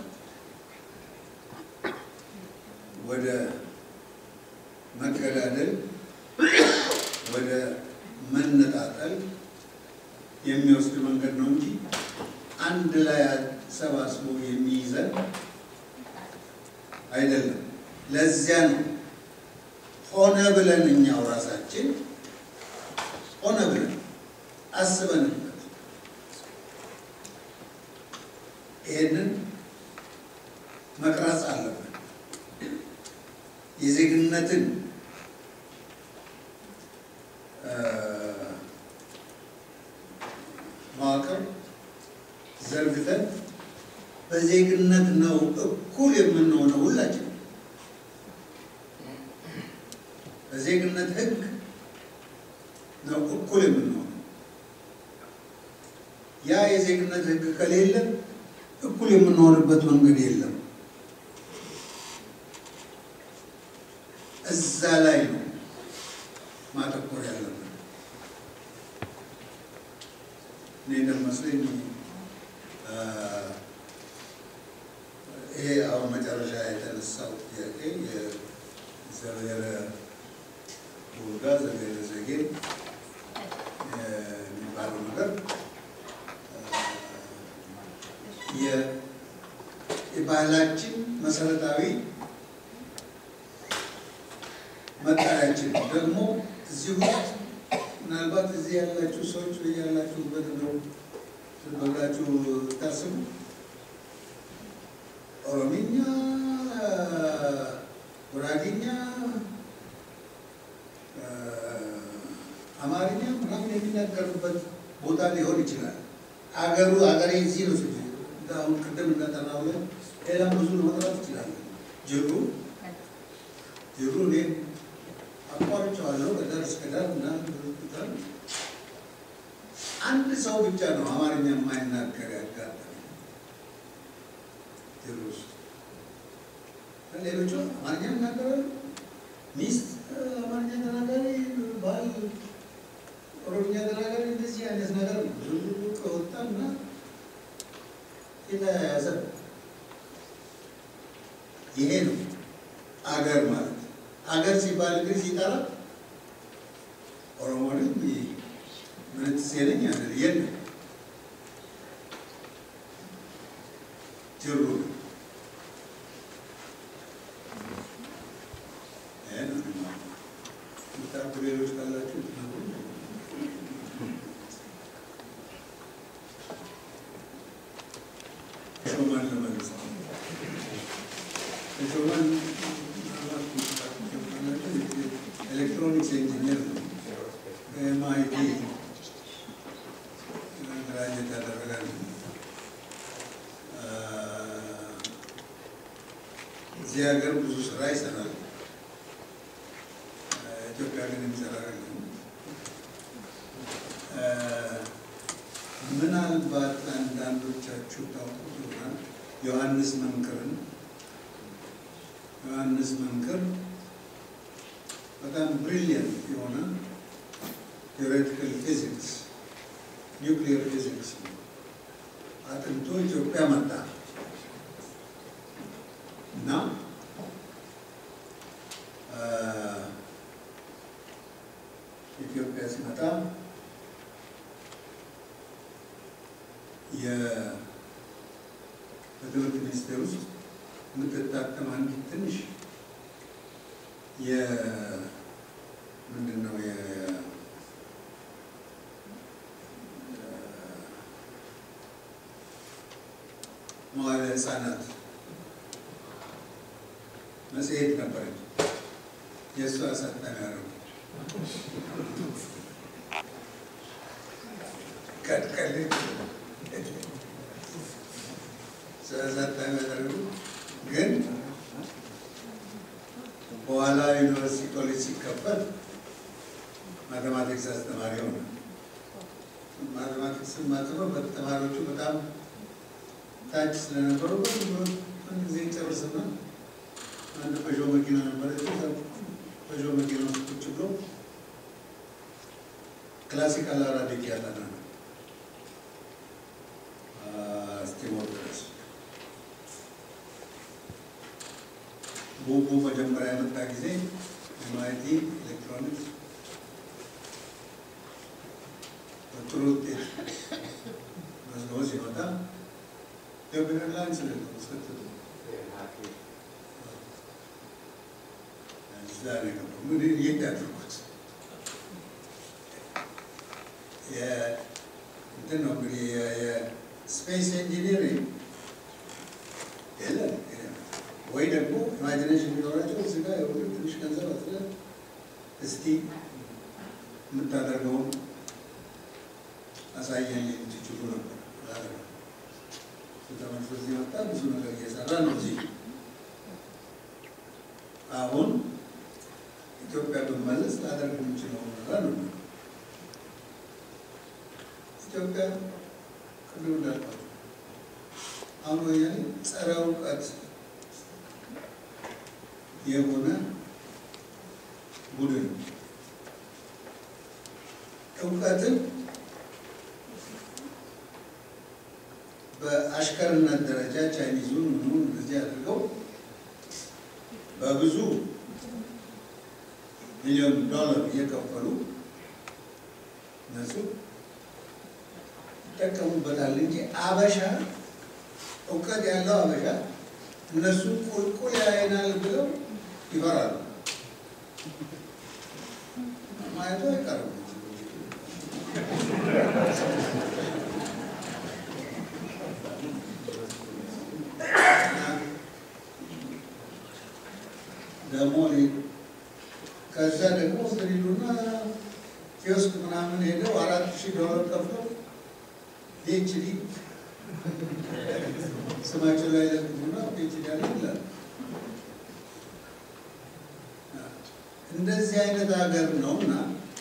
Speaker 2: ወደ መገዳደል ወደ መነጣጠል የሚወስድ መንገድ ነው እንጂ አንድ ላይ ሰባስቦ የሚይዘን አይደለም። ለዚያ ነው ሆነ ብለን እኛው ራሳችን ሆነ ብለን አስበንበት ይሄንን መቅረጽ አለብን። የዜግነትን መዋቅር ዘርግተን በዜግነት ነው እኩል የምንሆነው ሁላችን በዜግነት ሕግ ነው እኩል የምንሆነው። ያ የዜግነት ሕግ ከሌለ እኩል የምንሆንበት መንገድ የለም። እዛ ላይ ነው ማተኮር ያለብን። እኔ እንደሚመስለኝ ይሄ አሁን መጨረሻ የተነሳው ጥያቄ የዘብሔረ ቡልጋ ዘብሔረ ዘጌ የሚባለው ነገር የባህላችን መሰረታዊ መጠሪያችን ደግሞ እዚህ ውስጥ ምናልባት እዚህ ያላችሁ ሰዎች ወይ ያላችሁበት ነው ብላችሁ ታስቡ። ኦሮሚኛ፣ ጉራጌኛ፣ አማርኛ ምናምን የሚናገሩበት ቦታ ሊሆን ይችላል። አገሩ አገሬ እዚህ ነው። አሁን ቅድም እንደጠራው ላይ ሌላም ብዙ መጥራት ይችላል። ጅሩ ጅሩ እኔ አቋርጬዋለሁ ከዳር እስከ ዳር ምናምን አንድ ሰው ብቻ ነው አማርኛ የማይናገር ያጋጠመኝ ጅሩ ውስጥ። ሌሎቹ አማርኛ ይናገራሉ። ሚስት አማርኛ ተናጋሪ፣ ባል ኦሮምኛ ተናጋሪ፣ እንደዚህ አይነት ነገር ነው። ብዙ ከወጣና የተያያዘ ይሄ ነው አገር ማለት። አገር ሲባል እንግዲህ ሲጠራ ኦሮሞንም ምንትሴ ነኝ አለ የለም ጅሩ ምታቁ ሌሎች ካላችሁ ሾማን ለመልስ ተሾመን ኤሌክትሮኒክስ ኢንጂነር ነው። በኤምአይቲ ግራጅዌት ያደረገ ነው። እዚህ ሀገር ብዙ ስራ ይሰራል። ኢትዮጵያ ግን የሚሰራ አይደለም። ምናልባት አንዳንዶቻችሁ ታውቁት ይሆናል ዮሐንስ መንክርን። ዮሐንስ መንክር በጣም ብሪሊየንት የሆነ ቴዎሬቲካል ፊዚክስ ኒውክሊየር ፊዚክስ አጥንቶ ኢትዮጵያ መጣ እና ኢትዮጵያ ሲመጣ በትምህርት ሚኒስቴር ውስጥ የምትታተም አንዲት ትንሽ ምንድን ነው መዋዕለ ሕፃናት መጽሔት ነበረች። የእሱ አሳታሚ ያደረጉ ቀጥቀልች አሳታሚ ያደረጉ ግን በኋላ ዩኒቨርሲቲ ኮሌጅ ሲከፈት ማቴማቲክስ አስተማሪ ሆነ። ማቴማቲክስ ማጥበብ ተማሪዎቹ በጣም ታች ስለነበሩ አንድ ጊዜ ጨርስና አንድ ፐዦ መኪና ነበረች። ፐዦ መኪና ውስጥ ቁጭ ብሎ ክላሲካል አራቢክ ያጠና ነው እስቲሞር ድረስ ቡቡ መጀመሪያ የመጣ ጊዜ ኤምአይቲ ኤሌክትሮኒክስ በጥሩ ውጤት መዝገቦ ሲመጣ ኢትዮጵያ ኤርላይንስ ነው ስከትሉ እዛ ነው የገባው። ምን የት ያድርጉት እንትን ነው እንግዲህ የስፔስ ኢንጂኒሪንግ የለም ወይ ደግሞ ኢማጂኔሽን ቢኖራቸው እዚህ ጋር የሆነ ትንሽ ገንዘብ አስለ እስቲ የምታደርገውን አሳየን ትችሉ ነበር። ተመልሶ እዚህ መጣ። ብዙ ነገር እየሰራ ነው እዚህ አሁን ኢትዮጵያ ብመለስ ላደርግ የምችለው ነገር ነው። ኢትዮጵያ ቅድም እንዳልኳቸው አሁን ወያኔ ጸረ እውቀት የሆነ ቡድን እውቀትን በአሽከርነት ደረጃ ቻይኒዙን ምኑን እንደዚህ አድርገው በብዙ ሚሊዮን ዶላር እየከፈሉ እነሱ ይጠቀሙበታል እንጂ አበሻ እውቀት ያለው አበሻ እነሱ ቁልቁል ያይናል ብለው ይፈራሉ። ማየቱ አይቀርም። ደግሞ ከዛ ደግሞ ስሪሉና ኪዮስክ ምናምን ሄደው አራት ሺህ ዶላር ከፍለው ፒኤችዲ ስማቸው ላይ ለጥፉና ፒኤችዲ አለ ይላል። እንደዚህ አይነት ሀገር ነውና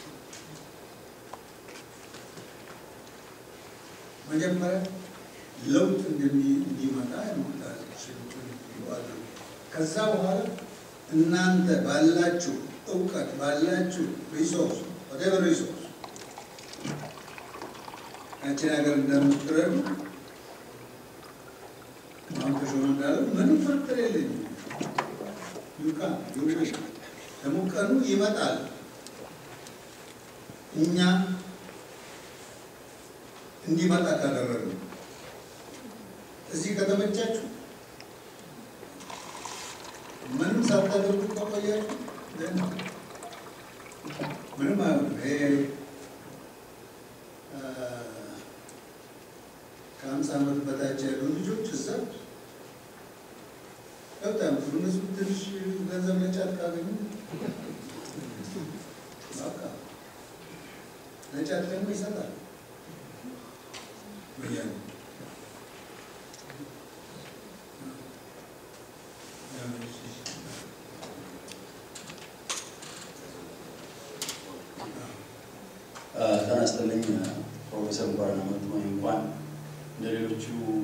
Speaker 2: መጀመሪያ ለውጥ እንዲመጣ የምታችሉትን አድርጉ። ከዛ በኋላ እናንተ ባላችሁ እውቀት ባላችሁ ሪሶርስ ወደቨር ሪሶርስ ያችን ሀገር እንደምትረዱ አሁን ተሾመ እንዳለው ምንም ፍርጥር የለኝም። ዩካ ዩሽ ደግሞ ቀኑ ይመጣል። እኛ እንዲመጣ ካደረግን እዚህ ከተመቻችሁ ምንም ሳታደርጉ ከቆያችሁ ምንም አይሆንም። ይሄ ከሀምሳ ዓመት በታች ያሉ ልጆች እዛ በጣም እነሱ ትንሽ ገንዘብ ለጫት ካገኙ በቃ ለጫት ደግሞ ይሰጣል ወያኔ
Speaker 5: ጤና ይስጥልኝ ፕሮፌሰር እንኳን መጡ ወይ እንኳን እንደ ሌሎቹ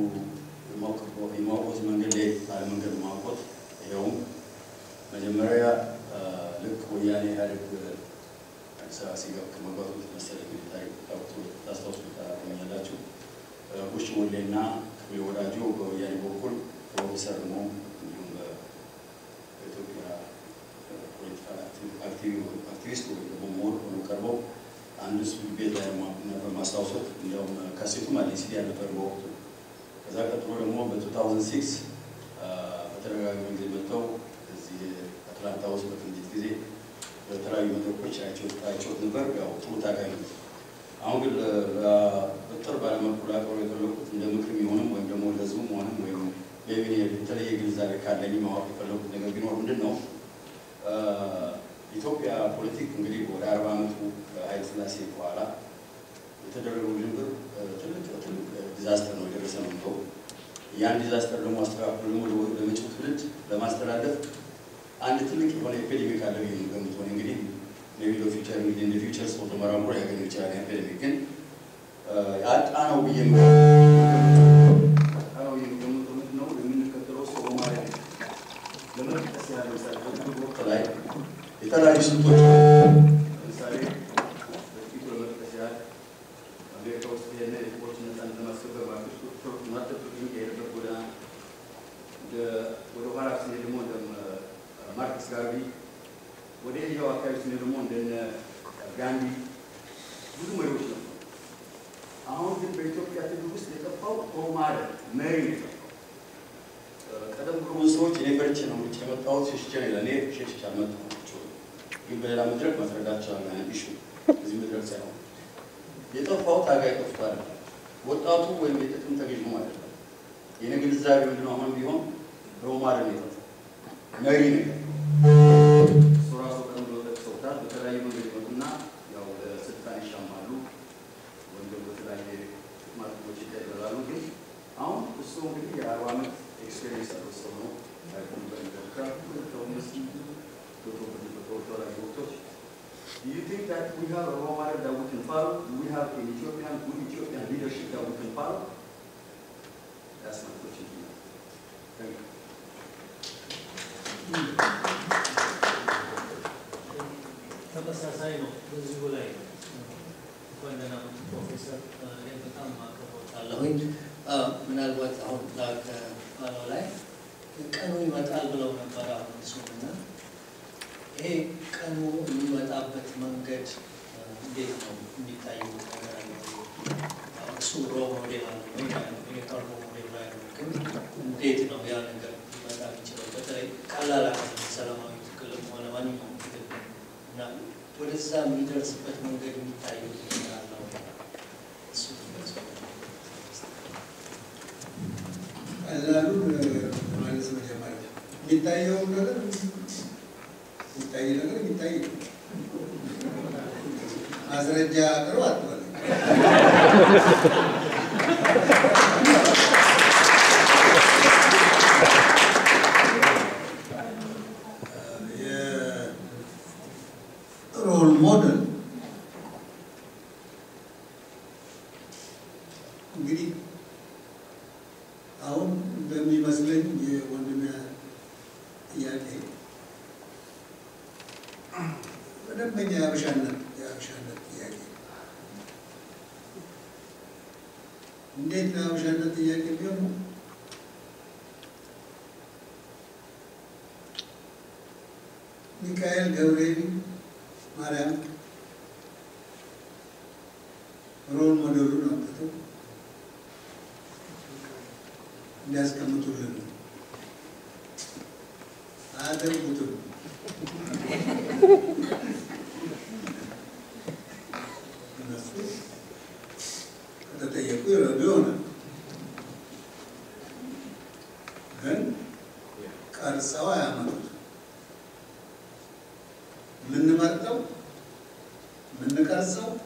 Speaker 5: የማውቆት መንገድ ላይ አለመንገድ ማውቆት ይኸውም መጀመሪያ ልክ ወያኔ ኢህአዴግ አዲስ አበባ ሲገባ ከመግባቱ መሰለኝ ታሪክ ታውቁ ታስታውሱ ታገኛላችሁ። ቡሽ ወሌና ክፍሌ ወዳጆ በወያኔ በኩል ፕሮፌሰር ነው እንዲሁም በኢትዮጵያ ፖለቲካ አክቲቪስት ወይ ደግሞ ምሁር ሆኖ ቀርበው አንድ እሱ ቤት ላይ ነበር ማስታውሶት። እንዲያውም ካሴቱም አለ ሲዲ ነበር በወቅቱ። ከዛ ቀጥሎ ደግሞ በ2006 በተደጋጋሚ ጊዜ መጥተው እዚህ አትላንታ ውስጥ በትንቢት ጊዜ በተለያዩ መድረኮች አይቼዎት ነበር። ያው ጥሩ ታጋይ ነው። አሁን ግን በጥር ባለመልኩ ላቀሩ የፈለኩት እንደ ምክር የሚሆንም ወይም ደግሞ ለህዝቡም ሆንም ወይም ሌቪን የተለየ ግንዛቤ ካለኝ ማወቅ የፈለኩት ነገር ቢኖር ምንድን ነው ኢትዮጵያ ፖለቲክ እንግዲህ ወደ አርባ ዓመቱ ኃይለ ሥላሴ በኋላ የተደረገው ውዥንብር ትልቅ ትልቅ ዲዛስተር ነው የደረሰ ነው ብሎ ያን ዲዛስተር ደግሞ አስተካክሎ ደግሞ ለመጪው ትውልድ ለማስተላለፍ አንድ ትልቅ የሆነ ኤፒዴሚክ አለ ብዬ ነው የምገምተው። እንግዲህ ሜቢ ፊውቸር እንግዲህ እንደ ፊውቸር ሰው ተመራምሮ ያገኙ ይችላል። ኤፒዴሚክ ግን ያጣ ነው ብዬ ያጣ ነው የምገምተው ምንድን ነው የምንከተለው ሰው ማለት ነው። ለመጥቀስ ያህል ለምሳሌ በትግል ወቅት ላይ የተለያዩ ስልቶች ለምሳሌ በጥቂቱ ለመጥቀስ ያህል አሜሪካ ውስጥ ያለ የጥቁሮች ነፃነት ለማስከበር ማርክስ ማርቲን ሉተር ኪንግ የሄደበት ጎዳና ወደ ኋላ ስንሄድ ደግሞ እንደ ማርክስ ጋርቢ ወደ ኤዥያው አካባቢ ስንሄድ ደግሞ እንደነ ጋንዲ ብዙ መሪዎች ነበሩ። አሁን ግን በኢትዮጵያ ትግል ውስጥ የጠፋው ሮማለ መሪ ነው የጠፋው። ቀደም ብሎ ብዙ ሰዎች እኔ ፈርቼ ነው ውጭ የመጣሁት ሸሽቼ ነው ይላል። እኔ ሸሽቼ አልመጣሁም። ግን በሌላ መድረክ ማስረዳት ይችላል። ያን ኢሹ እዚህ መድረክ ሳይሆን የጠፋው ታጋይ ጠፍቷል። ወጣቱ ወይም የጥቅም ተገዥ ነው ማለት ነው። የኔ ግንዛቤ ምንድነው? አሁን ቢሆን ሮማለ ነው የጠፋው፣ መሪ ነው እሱ ራሱ ቀደም ብሎ ጠቅሰውታል። በተለያዩ መንገድ ይመጡና ያው ለስልጣን ይሻማሉ ወይም ደግሞ በተለያየ ጥቅማጥቅሞች ይቀበላሉ። ግን አሁን እሱ እንግዲህ የአርባ ዓመት ኤክስፔሪንስ ያለው ሰው ነው። Do you think that we have a role model that we can follow? Do we have an Ethiopian, good Ethiopian leadership that we can follow? That's my question to you. Thank you.
Speaker 6: ተመሳሳይ ነው። በዚሁ ላይ እንኳን ደህና መጡ ፕሮፌሰር። እኔ በጣም አከብሮታለሁኝ። ምናልባት አሁን ከባለው ላይ ቀኑ ይመጣል ብለው ነበር። አሁን እሱና ይሄ ቀኑ የሚመጣበት መንገድ እንዴት ነው የሚታየው ነገር አለ? እሱ ሮ ሞዴል አለ ወይ የቀርቦ ሞዴል ላይ ነው። ግን እንዴት ነው ያ ነገር ሊመጣ የሚችለው? በተለይ ቀላል አይደለም። ሰላማዊ ትግልም ሆነ ማንኛውም ትግል እና ወደዛ የሚደርስበት መንገድ የሚታየው ነገር አለ ወይ? እሱ
Speaker 2: ቀላሉን ማለት መጀመሪያ የሚታየውን ነገር የሚታይ ነገር የሚታይ ነው። ማስረጃ ቅርብ አትበል። የሮል ሞዴል እንግዲህ አሁን እንደሚመስለኝ የወንድም ጥያቄ በደንበኛ የአበሻነት የአበሻነት ጥያቄ እንዴት ነው የአበሻነት ጥያቄ ቢሆን ሚካኤል ገብርኤል ማርያም ሮል ሞዴሉን አምጥተው እንዲያስቀምጡልን ነው። አያደርጉትም። እነሱ ከተጠየቁ ይረዱ ይሆናል። ግን ቀርጸው አያመጡት። የምንመርጠው የምንቀርጸው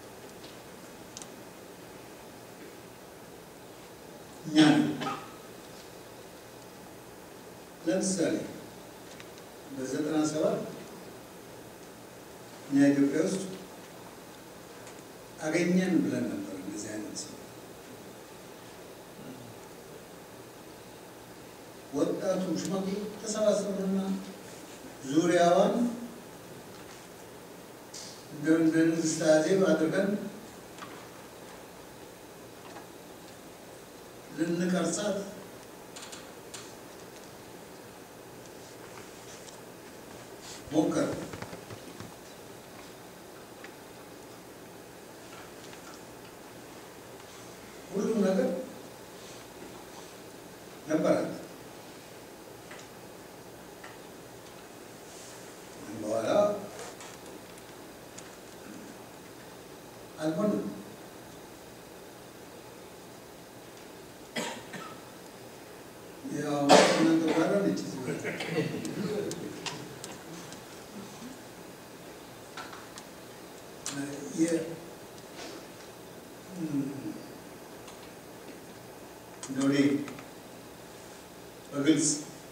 Speaker 2: እኛ ነን። ለምሳሌ በዘጠና ሰባት እኛ ኢትዮጵያ ውስጥ አገኘን ብለን ነበር እንደዚህ አይነት ሰው ወጣቱ ሽማግሌ ተሰባሰቡና ዙሪያዋን እንደ እንደ ንግስት አዜብ አድርገን ልንቀርጻት ሞከር ሁሉም ነገር ነበራት። በኋላ አልሆንም። ያው እናንተ ጋር ነች እዚህ ቦታ። የ- እም፣ እንደው እኔ በግልጽ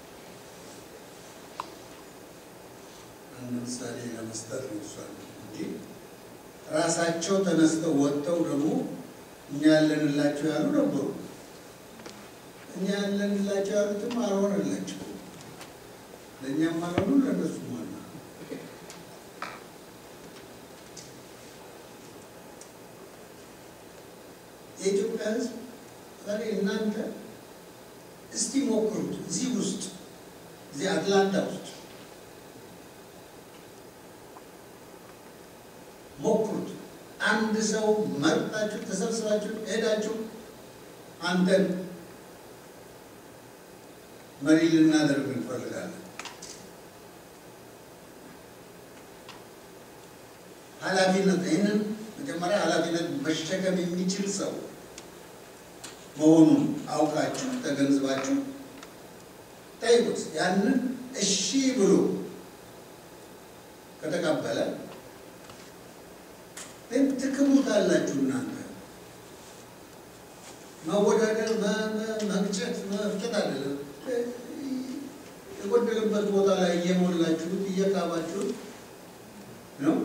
Speaker 2: አንድ ምሳሌ ለመስጠት ነው እሷን እንጂ ራሳቸው ተነስተው ወጥተው ደግሞ እኛ ያለንላቸው ያሉ ነበሩ። እኛ ያለንላቸው ያሉትም አልሆነላቸው፣ ለእኛም አልሆኑ ለእነሱም አሉ። የኢትዮጵያ ሕዝብ ዛሬ እናንተ እስቲ ሞክሩት። እዚህ ውስጥ እዚህ አትላንታ ውስጥ ሞክሩት። አንድ ሰው መርጣችሁ ተሰብስባችሁ ሄዳችሁ አንተን መሪ ልናደርግ እንፈልጋለን። ኃላፊነት ይህንን መጀመሪያ ኃላፊነት መሸከም የሚችል ሰው መሆኑን አውቃችሁ ተገንዝባችሁ ጠይቁት። ያንን እሺ ብሎ ከተቀበለ ግን ትክሙታላችሁ። እናንተ መወዳደር፣ መ- መ- መግጨት፣ መፍጨት አይደለም። የጎደለበት ቦታ ላይ እየሞላችሁት እየቃባችሁት ነው።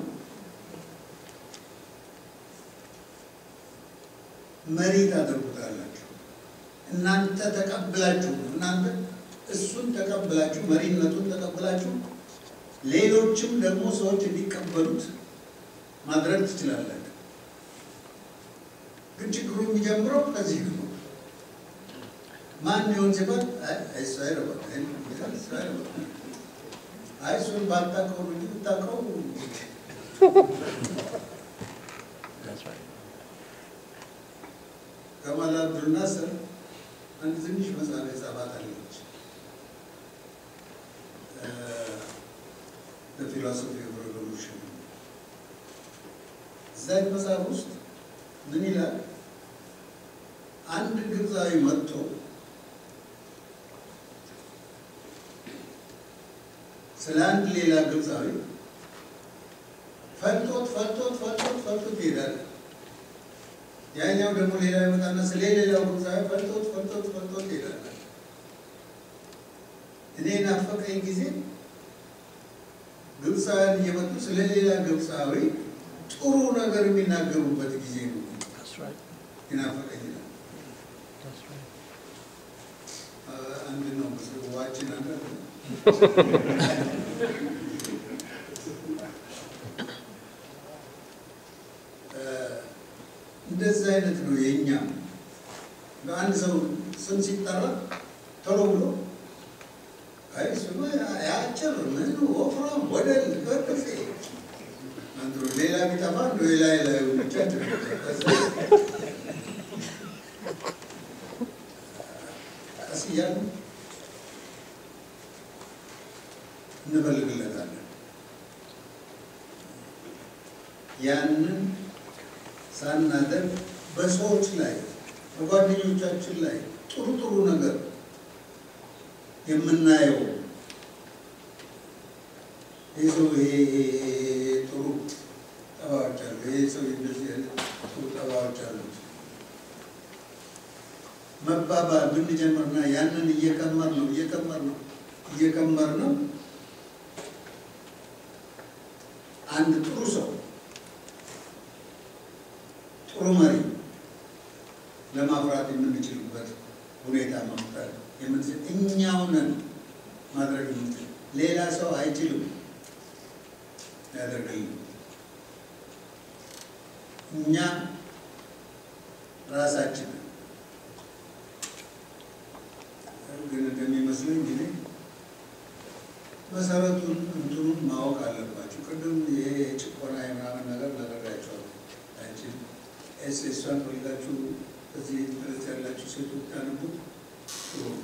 Speaker 2: መሪ ታደርጉታላችሁ። እናንተ ተቀብላችሁ እናንተ እሱን ተቀብላችሁ መሪነቱን ተቀብላችሁ ሌሎችም ደግሞ ሰዎች እንዲቀበሉት ማድረግ ትችላላችሁ። ግን ችግሩ የሚጀምረው ከዚህ ነው። ማን ሊሆን ሲባል አይ አይ እሱ አይረባም፣ አይ ይላል፣ እሱ አይረባም። አይ እሱን ባታውቀው ነው እንጂ ብታውቀው ከማል አብዱል ናስር አንድ ትንሽ መጽሐፍ የጻፋት አለች ፊሎሶፊ ኦፍ ሬቮሉሽን። እዛች መጽሐፍ ውስጥ ምን ይላል? አንድ ግብፃዊ መጥቶ ስለ አንድ ሌላ ግብፃዊ ፈልጦት ፈልጦት ፈልጦት ፈልጦት ይሄዳል። ያኛው ደግሞ ሌላ ይመጣና ስለ ሌላው ግብፃዊ ፈልጦት ፈልጦት ፈልጦት ይሄዳል። እኔ ናፈቀኝ ጊዜ ግብፃውያን እየመጡ ስለ ሌላ ግብፃዊ ጥሩ ነገር የሚናገሩበት ጊዜ ነው ይናፈቀኝ ይላል። አንድ ነው ዋችን አንድ ነው። እንደዚህ አይነት ነው የእኛ አንድ ሰው ስም ሲጠራ ቶሎ ብሎ አይ ስሙ ያጭር ምን ወፍራም ወደል በቅፌ አንዱ ሌላ ቢጠፋ እንደ ሌላ ሌላ ብቻ ቀስ እያሉ እንፈልግለታለን። ያንን ሳናደርግ በሰዎች ላይ በጓደኞቻችን ላይ ጥሩ ጥሩ ነገር የምናየው ይህ ሰው ይሄ ጥሩ ጠባዮች አሉ፣ ይህ ሰው እንደዚህ አይነት ጥሩ ጠባዮች አሉት መባባል ብንጀምርና ያንን እየቀመር ነው እየቀመር ነው እየቀመር ነው አንድ ጥሩ ሰው ጥሩ መሪ ለማፍራት የምንችልበት ሁኔታ መፍጠር የምንችል እኛው ነን ማድረግ የምንችል ሌላ ሰው አይችልም ያደርግልን። እኛ ራሳችን ግን እንደሚመስለኝ ጊዜ መሰረቱን እንትኑን ማወቅ አለባቸው። ቅድም ይሄ ጭቆና የምናምን ነገር ነግሬያቸዋለሁ። አንቺን ኤስ ኤሷን ፈልጋችሁ እዚህ ድረስ ያላችሁ ሴቶች ታነቡት ጥሩ ነው።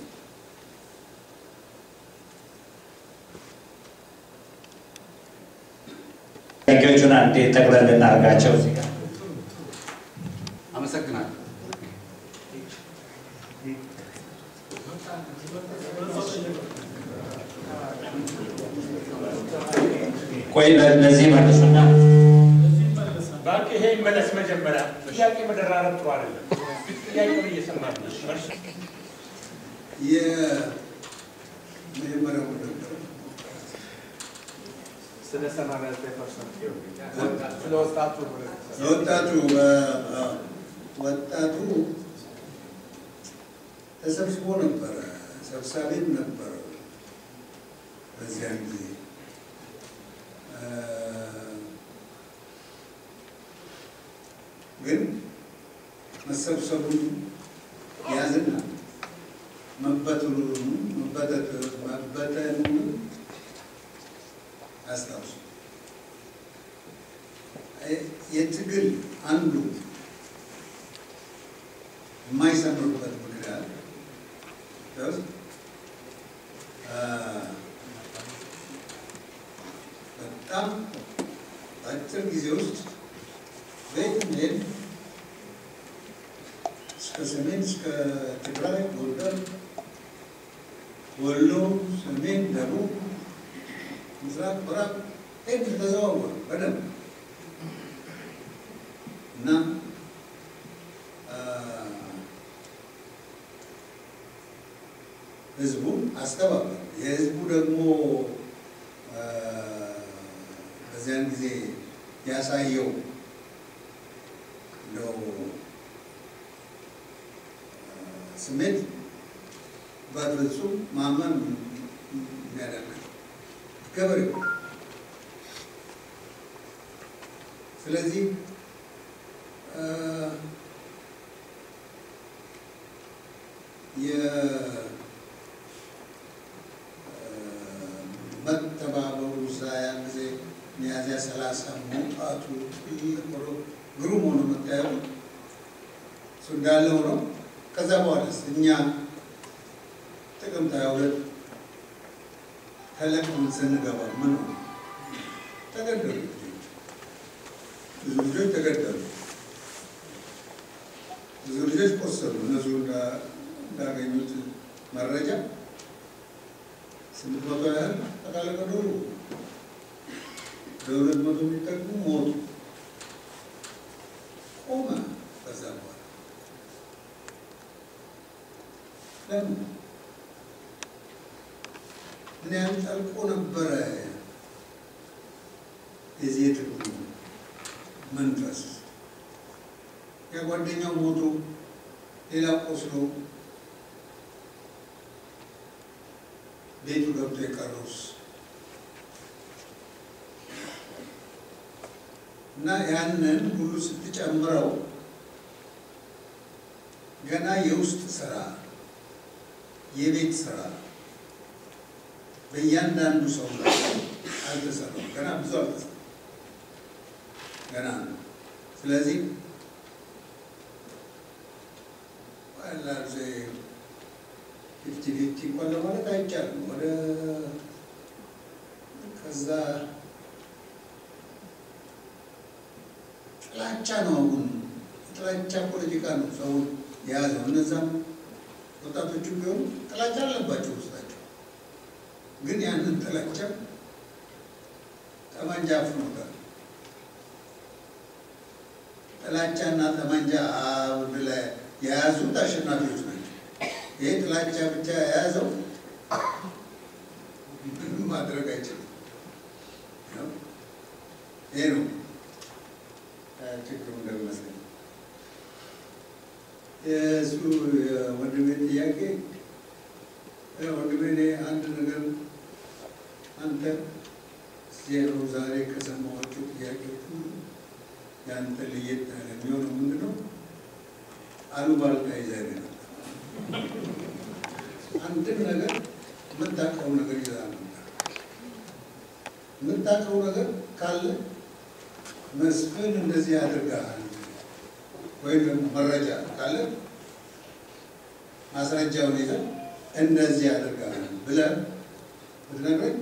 Speaker 7: ጥያቄዎቹን አንዴ ጠቅለል እናድርጋቸው እዚህ ጋር
Speaker 8: አመሰግናለሁ።
Speaker 7: ቆይ ለዚህ መልሱና
Speaker 9: እባክህ ይሄ ይመለስ። መጀመሪያ ጥያቄ መደራረብ ጥሩ አይደለም። ጥያቄውን እየሰማን ነው። መልስ
Speaker 2: የመጀመሪያው ነበር
Speaker 9: ስለ ሰማንያ ዘጠኝ ፐርሰንት ስለ ወጣቱ
Speaker 2: ወጣቱ ወጣቱ ተሰብስቦ ነበረ፣ ሰብሳቢም ነበረ በዚያን ጊዜ ግን መሰብሰቡን ያዝና መበተኑን መበተኑን አስታውሱ። የትግል አንዱ የማይሰምሩበት ምክንያት በጣም በአጭር ጊዜ ውስጥ ቤት ሜድ እስከ ሰሜን እስከ ትግራይ፣ ጎንደር፣ ወሎ፣ ሰሜን፣ ደቡብ፣ ምስራቅ፣ ምዕራብ ሄድ ተዘዋወር በደንብ እና ህዝቡን አስተባበሩ። የህዝቡ ደግሞ በዚያን ጊዜ ያሳየው ነው ስሜት በፍጹም ማመን የሚያደርግ ገበሬው ስለዚህ የመተባበሩ እዛ ያን ጊዜ ሚያዝያ ሰላሳ መውጣቱ ትልቅ ሆኖ ግሩም ሆኖ መታየቱ እሱ እንዳለ ሆኖ ከዛ በኋላስ እኛ ጥቅምት ሃያ ሁለት ተለቅመን ስንገባ ምን ሆነ? ተገደሉ ልጆች፣ ብዙ ልጆች ተገደሉ። ብዙ ልጆች ቆሰሉ። እነሱ እንዳገኙት መረጃ ስምንት መቶ ያህል ጠቃላይ ገደሉ። ለሁለት መቶ የሚጠጉ ሞቱ። ቆመ። ከዛ በኋላ ለምን ምን ያህል ጠልቆ ነበረ የዚህ የትግሉ መንፈስ ያ ጓደኛው ሞቶ ሌላ ቆስሎ ቤቱ ገብቶ የቀረውስ እና ያንን ሁሉ ስትጨምረው ገና የውስጥ ስራ የቤት ስራ በእያንዳንዱ ሰው ላይ አልተሰራም። ገና ብዙ አልተሰራም። ገና ነው። ስለዚህ ፊፍቲ ፊፍቲ እንኳን ለማለት አይቻልም። ወደ ከዛ ጥላቻ ነው። አሁን ጥላቻ ፖለቲካ ነው ሰውን የያዘው። እነዛም ወጣቶቹ ቢሆኑ ጥላቻ አለባቸው ውስጣቸው። ግን ያንን ጥላቻ ጠመንጃ አፍኖታል። ጥላቻና ጠመንጃ አውድ ላይ የያዙት አሸናፊዎች ናቸው። ይህ ጥላቻ ብቻ የያዘው ምንም ማድረግ አይችልም። ይሄ ነው ችግሩ እንደሚመስለኝ። የእሱ የወንድሜ ጥያቄ ወንድሜ እኔ አንድ ነገር አንተ ዜሮ ዛሬ ከሰማኋቸው ጥያቄዎች ሁሉ የአንተ ለየት ያለ የሚሆነው ምንድን ነው? አሉባልታ ይዘህ ነው የመጣው። አንድን ነገር የምታውቀው ነገር ይዘህ አልመጣም። የምታውቀው ነገር ካለ መስፍን እንደዚህ ያደርጋል ወይም ደግሞ መረጃ ካለ ማስረጃውን ይዘህ እንደዚህ ያደርጋል ብለህ ብትነግረኝ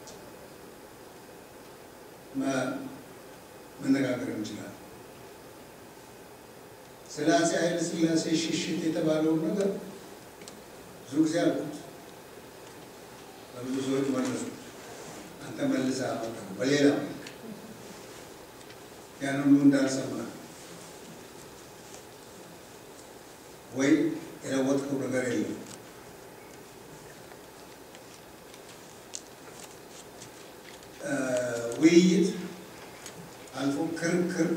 Speaker 2: መነጋገር እንችላለን። ስለ አፄ ኃይለ ሥላሴ ሽሽት የተባለውን ነገር ብዙ ጊዜ አልኩት፣ በብዙ ሰዎች መለሱ። አንተ መልሰህ አመጣው በሌላ መልክ ያን ሁሉ እንዳልሰማ ወይ የለወጥከው ነገር የለም። ውይይት አልፎ ክርክር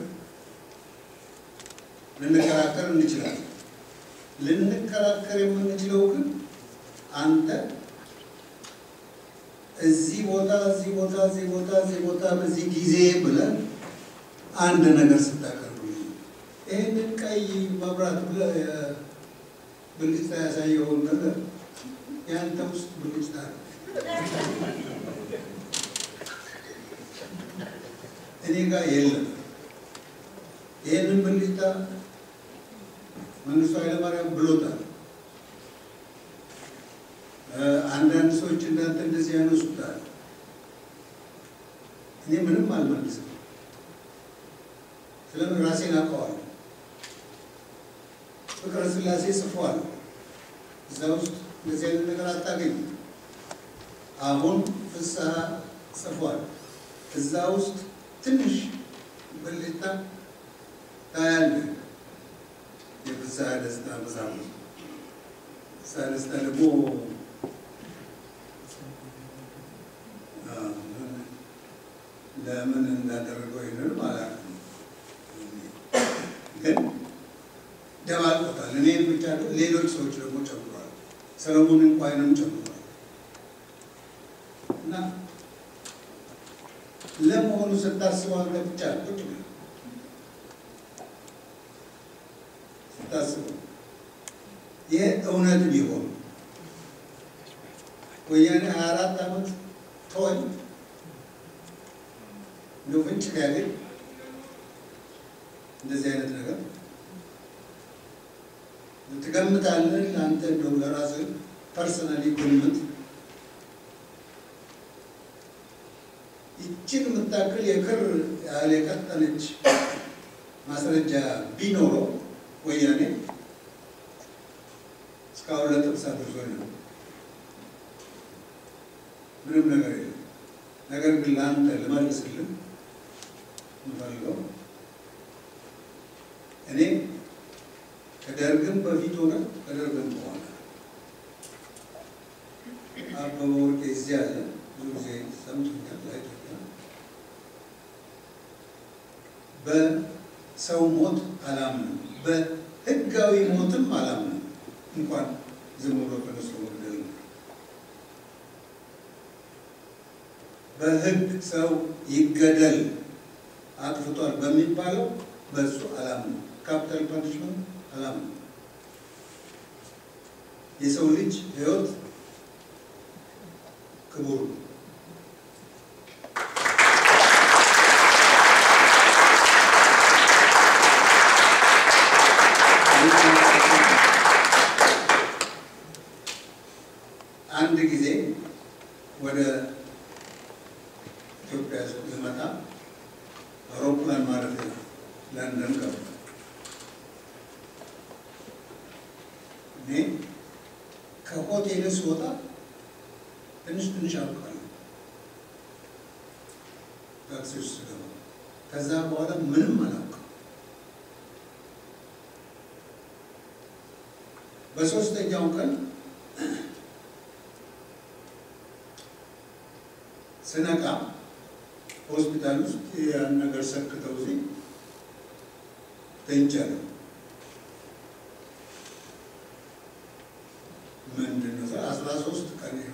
Speaker 2: ልንከራከር እንችላለን። ልንከራከር የምንችለው ግን አንተ እዚህ ቦታ እዚህ ቦታ እዚህ ቦታ እዚህ ቦታ በዚህ ጊዜ ብለን አንድ ነገር ስታቀርቡ ይህንን ቀይ መብራት ብለህ ብልጭታ ያሳየውን ነገር የአንተ ውስጥ ብልጭታ ነው። እኔ ጋር የለም። ይህንን ብልጭታ መንግስቱ ኃይለማርያም ብሎታል። አንዳንድ ሰዎች እንዳንተ እንደዚህ ያነሱታል። እኔ ምንም አልመልስም። ስለምን ራሴን አውቀዋለሁ። ፍቅረ ሥላሴ ጽፏል። እዛ ውስጥ እንደዚህ አይነት ነገር አታገኝም። አሁን ፍስሐ ጽፏል። እዛ ውስጥ ትንሽ ብልጭታ ታያለህ። የፍስሐ ደስታ መጽሐፍ ነው። ፍስሐ ደስታ ደግሞ ለምን እንዳደረገው ይህንን ማለት ነው። ግን ደባልቆታል። እኔን ብቻ ሌሎች ሰዎች ደግሞ ጨምሯል። ሰለሞን እንኳንም ጨምሯል። እና ለመሆኑ ስታስበው አንተ ብቻ ቁጭ ብለህ ስታስበው ይህ እውነት ቢሆን ወያኔ ሀያ አራት ዓመት ተወኝ እንደው ፍንጭ ቢያገኝ እንደዚህ አይነት ነገር ትገምታለህ? ለአንተ እንደው ለራስህ ፐርሰናሊ ግምት ይችን የምታክል የክር ያህል የቀጠነች ማስረጃ ቢኖረው ወያኔ እስካሁን ለጥብስ አድርሶኝ ነው። ምንም ነገር የለም። ነገር ግን ለአንተ ልመልስልህ የምፈልገው እኔ ከደርግም በፊት ሆነ ከደርግም በኋላ አበበ ወርቄ እዚህ ያለ ብዙ ጊዜ ሰምቶኛል አይቶኛል። በሰው ሞት አላምንም፣ በህጋዊ ሞትም አላምንም። እንኳን ዝም ብሎ ተነስቶ መግደል ነው። በህግ ሰው ይገደል አጥፍቷል በሚባለው በሱ አላምንም። ካፒታል ፓኒሽመንት አላምንም። የሰው ልጅ ህይወት ክቡር ነው። አንድ ጊዜ ወደ ኢትዮጵያ ልመጣ አውሮፕላን ማረፊያ ለንደን ገባ። እኔ ከሆቴል ስወጣ ትንሽ ትንሽ አውቃለሁ ታክሲ ውስጥ ስገባ። ከዛ በኋላ ምንም አላውቅም። በሶስተኛው ቀን ስነቃ ሆስፒታል ውስጥ ያን ነገር ሰክተው እዚህ ተኝቻለሁ። ምንድን ነው ስል አስራ ሶስት ቀን ይሆናል።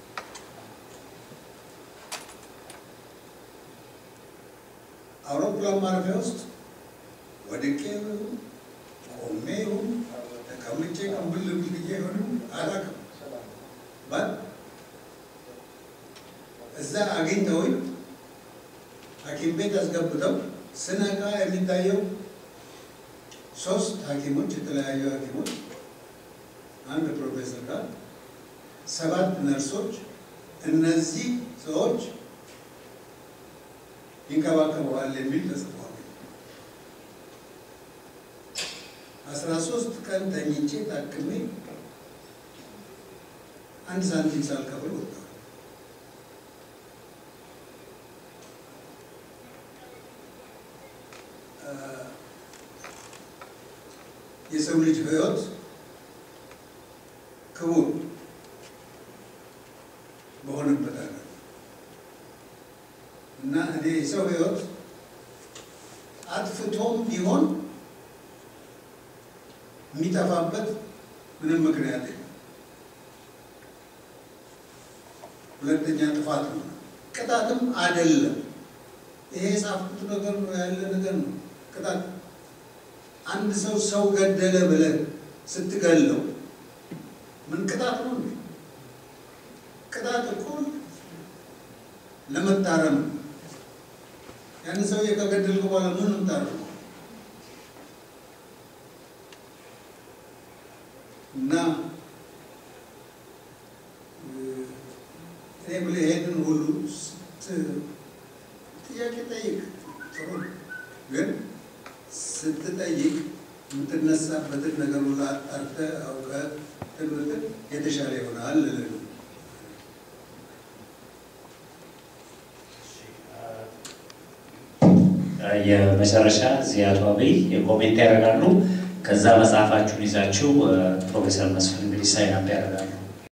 Speaker 2: አውሮፕላን ማረፊያ ውስጥ ወድቄ ይሁን ቆሜ ይሁን ተቀምጬ ቀንብል ብዬ ይሆን አላውቅም። ባት እዛ አግኝተውኝ ሐኪም ቤት አስገብተው ስነቃ የሚታየው ሶስት ሐኪሞች የተለያዩ ሐኪሞች አንድ ፕሮፌሰር ጋር ሰባት ነርሶች እነዚህ ሰዎች ይንከባከበዋል የሚል ተጽፏል። አስራ ሶስት ቀን ተኝቼ ታክሜ አንድ ሳንቲም ሳልከፍል ወጣሁ። የሰው ልጅ ሕይወት ክቡር በሆነበት አለ እና እኔ የሰው ሕይወት አጥፍቶም ቢሆን የሚጠፋበት ምንም ምክንያት የለም። ሁለተኛ ጥፋት ነው፣ ቅጣትም አይደለም። ይሄ የጻፍኩት ነገር ነው ያለ ነገር ነው። ቅጣት አንድ ሰው ሰው ገደለ ብለህ ስትገለው ምን ቅጣት ነው እንዴ? ቅጣት እኮ ለመታረም ነው። ያን ሰውዬ ከገደልክ በኋላ ምን ምታረም እና እኔ ብለህ ይሄንን ሁሉ ጥያቄ ጠይቅ፣ ጥሩ ግን ስትጠይቅ የምትነሳበትን ነገር ሁሉ አጣርተህ አውቀህ ትምህርት የተሻለ ይሆናል ልልህ ነው።
Speaker 7: የመጨረሻ እዚህ አቶ አብይ ኮሜንት ያደርጋሉ። ከዛ መጽሐፋችሁን ይዛችሁ ፕሮፌሰር መስፍን እንግዲህ ሳይን አፕ ያደርጋሉ።